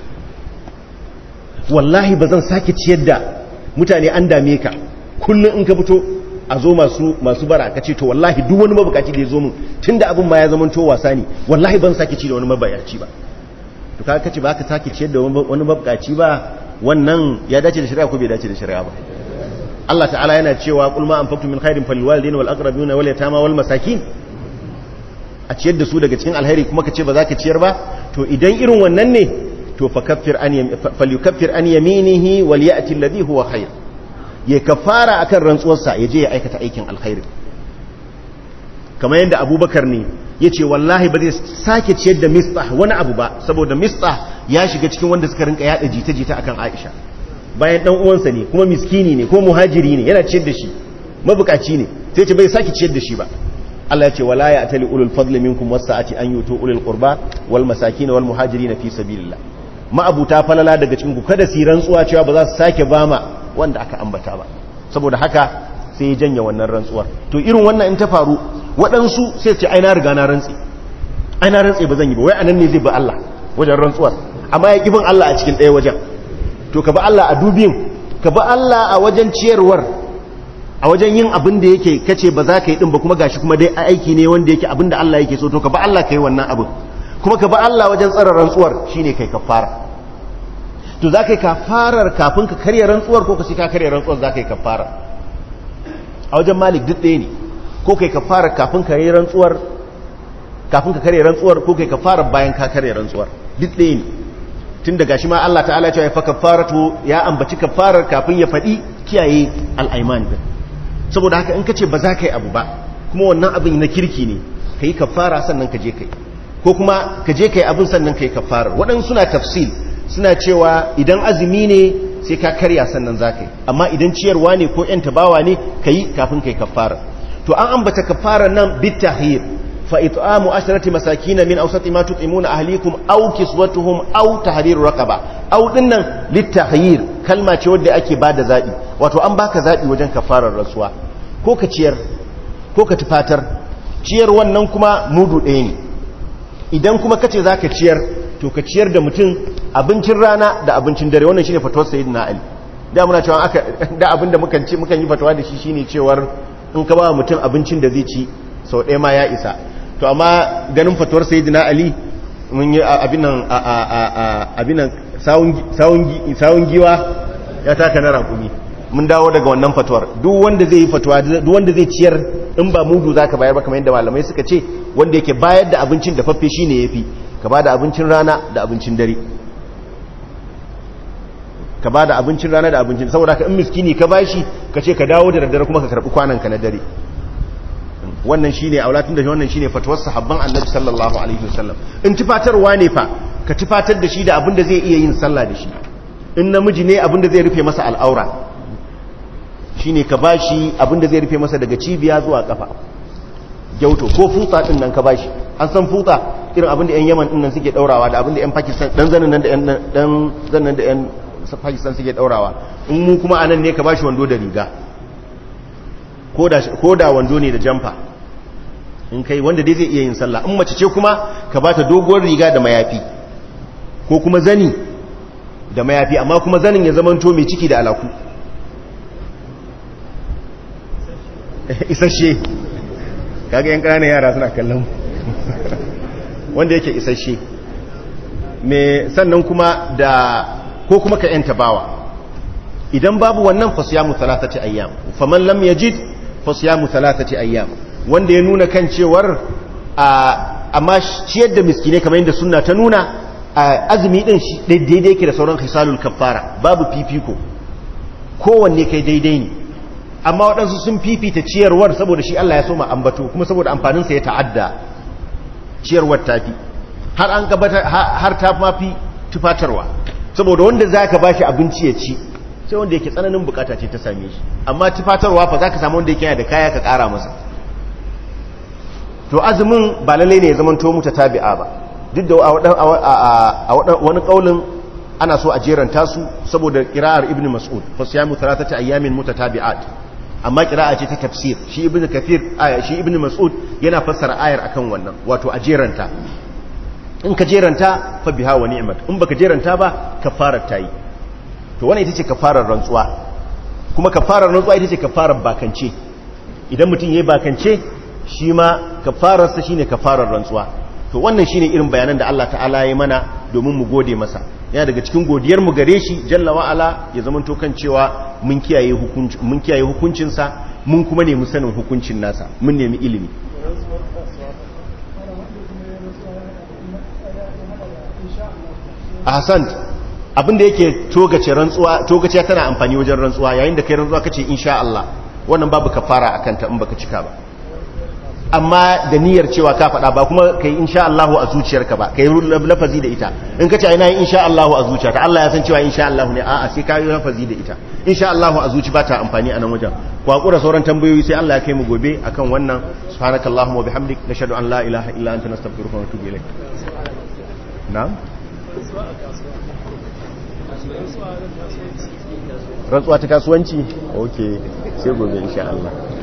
wallahi ba zan sake ciyar da mutane an dame ka kullum in ka fito a zo masu masu bara ka ce to wallahi duk wani mabukaci da ya zo min tunda abin ma ya zama to wasa ne wallahi ban sake ci da wani mabayaci ba to ka kace ba ka sake ciyar da wani mabukaci ba wannan ya dace da shari'a ko bai dace da shari'a ba Allah ta'ala yana cewa qul ma anfaqtum min khairin falilwalidayni wal aqrabina wal yatama wal masakin a ciyar da su daga cikin alheri kuma ka ce ba za ka ciyar ba to idan irin wannan ne to fakaffir an falyukaffir an yaminihi wal ya'ti alladhi huwa khair ya kafara akan rantsuwarsa ya je ya aikata aikin alkhairi kamar yadda abubakar ne ya ce wallahi ba zai sake ciyar da mistah wani abu ba saboda mistah ya shiga cikin wanda suka rinka yada jita-jita akan aisha bayan dan uwansa ne kuma miskini ne ko muhajiri ne yana ciyar da shi mabukaci ne sai ce bai sake ciyar da shi ba Allah ya ce wala ya atali ulul fadli minkum wasa'ati an yutu ulul qurba wal masakin wal muhajirin fi sabilillah ma'abuta falala daga cikin ku kada su rantsuwa cewa ba za su sake bama wanda aka ambata ba saboda haka sai ya janya wannan rantsuwar to irin wannan in ta faru waɗansu sai ce ai na riga na rantsi ai na rantsi ba zan yi ba wai anan ne zai ba Allah wajen rantsuwar amma ya kibin Allah a cikin ɗaya wajen to ka ba Allah a dubin ka ba Allah a wajen ciyarwar a wajen yin abin da yake kace ba za ka yi din ba kuma gashi kuma dai aiki ne wanda yake abin da Allah yake so to ka ba Allah ka yi wannan abin kuma ka ba Allah wajen tsara rantsuwar shine kai kafara to za ka yi kafarar kafin ka karya rantsuwar ko ka sai ka karya rantsuwar za ka yi kafara a wajen malik duk ɗaya ne ko kai kafarar kafin ka yi rantsuwar kafin ka karya rantsuwar ko kai kafarar bayan ka karya rantsuwar duk ɗaya ne tun daga shi ma Allah ta'ala ya fa kafaratu ya ambaci kafarar kafin ya faɗi kiyaye al'aiman din saboda haka in ka ce ba za ka yi abu ba kuma wannan abin na kirki ne ka yi kafara sannan ka je ka yi ko kuma ka je ka yi abin sannan ka yi kafarar waɗansu suna tafsil suna cewa idan azumi ne sai ka karya sannan za ka yi amma idan ciyarwa ne ko ‘yan tabawa ne ka yi kafin ka yi kafara to an ambata kafara nan bitahir fa it'amu asharati masakin min awsati ma tut'imuna ahlikum aw kiswatuhum aw tahriru raqaba aw dinnan litahir kalma ce wadda ake bada zabi wato an baka zabi wajen kafarar rasuwa ko ka ciyar ko ka tufatar ciyar wannan kuma mudu ɗaya ne idan kuma kace zaka ciyar to ka ciyar da mutum abincin rana da abincin dare wannan shine fatuwar sayyidina ali da muna cewa aka da abinda mukan ci mukan yi fatawa da shi shine cewar in ka ba mutum abincin da zai ci sau ɗaya ma ya isa to amma ganin fatuwar sayyidina ali mun yi abin nan abin nan sawun giwa ya taka na rakumi mun dawo daga wannan fatuwar duk wanda zai yi fatuwa duk wanda zai ciyar in ba mudu zaka bayar ba kamar yadda malamai suka ce wanda yake bayar da abincin da faffe shine yafi ka ba da abincin rana da abincin dare ka ba da abincin rana da abincin saboda ka in miskini ka bashi ka ce ka dawo da daddare kuma ka karbi kwananka na dare wannan shine aulatun da wannan shine fatuwar sahabban annabi sallallahu alaihi wasallam in tufatarwa ne fa ka tufatar da shi da abin da zai iya yin sallah da shi in namiji ne abin da zai rufe masa al'aura shine ka bashi abin da zai rufe masa daga cibiya zuwa kafa gyauto ko futsa din nan ka bashi an san futsa irin abin da yan yaman din nan suke daurawa da abin da yan pakistan dan zanin nan da yan dan zanin da yan pakistan suke daurawa in mu kuma anan ne ka bashi wando da riga ko da wando ne da jamfa in kai wanda dai zai iya yin sallah in mace ce kuma ka bata doguwar riga da mayafi ko kuma zani da mayafi amma kuma zanin ya zamanto mai ciki da alaku isasshe kaga yan ƙananan yara suna kallon wanda yake isasshe me sannan kuma da ko kuma ka yanta bawa idan babu wannan fasiyamu talatati ayyam faman lam yajid fasiyamu talatati ayyam wanda ya nuna kan cewar amma ciyar da miskine kamar yadda sunna ta nuna azumi din shi daidai yake da sauran khisalul kaffara babu fifiko kowanne kai daidai ne amma waɗansu sun fifita ciyarwar saboda shi Allah ya so ma ambato kuma saboda amfaninsa ya ta'adda ciyarwar tafi har an gabata har ta mafi tufatarwa saboda wanda zaka bashi abinci ya ci sai wanda yake tsananin bukata ce ta same shi amma tufatarwa fa zaka samu wanda yake yana da kaya ka kara masa to azumin ba lalle ne ya zama to muta tabi'a ba duk da a wani kaulin ana so a jeranta su saboda kira'ar ibn mas'ud fa siyamu thalathati ayyamin mutatabi'at amma kira'a ce ta tafsir shi ibn kathir shi ibn mas'ud yana fassara ayar akan wannan wato a jeranta in ka jeranta fa biha wa ni'mat in baka jeranta ba kafarar tayi to wannan ita ce kafarar rantsuwa kuma kafarar rantsuwa ita ce kafarar bakance idan mutum yayi bakance shi ma kafararsa shine kafarar rantsuwa to wannan shine irin bayanan da Allah ta'ala ya mana domin mu gode masa yana daga cikin godiyar mu gare shi jalla wa ala ya zama to kan cewa mun kiyaye hukunci mun kiyaye hukuncin sa mun kuma nemi sanin hukuncin nasa mun nemi ilimi ahsan abinda yake togace rantsuwa togace tana amfani wajen rantsuwa yayin da kai rantsuwa kace insha Allah wannan babu kafara akan ta in baka cika ba amma da niyyar cewa ka faɗa ba kuma kai insha Allahu a zuciyarka ba kai lafazi da ita in kace ina yin insha Allahu a zuciyarka Allah ya san cewa insha Allahu ne a'a sai ka yi lafazi da ita insha Allahu a zuci ba ta amfani a nan wajen ku hakura sauran tambayoyi sai Allah ya kai mu gobe akan wannan subhanakallahumma wa bihamdik nashhadu an la ilaha illa anta nastaghfiruka wa natubu ilayk na'am rantsuwa ta kasuwanci okay sai gobe insha Allah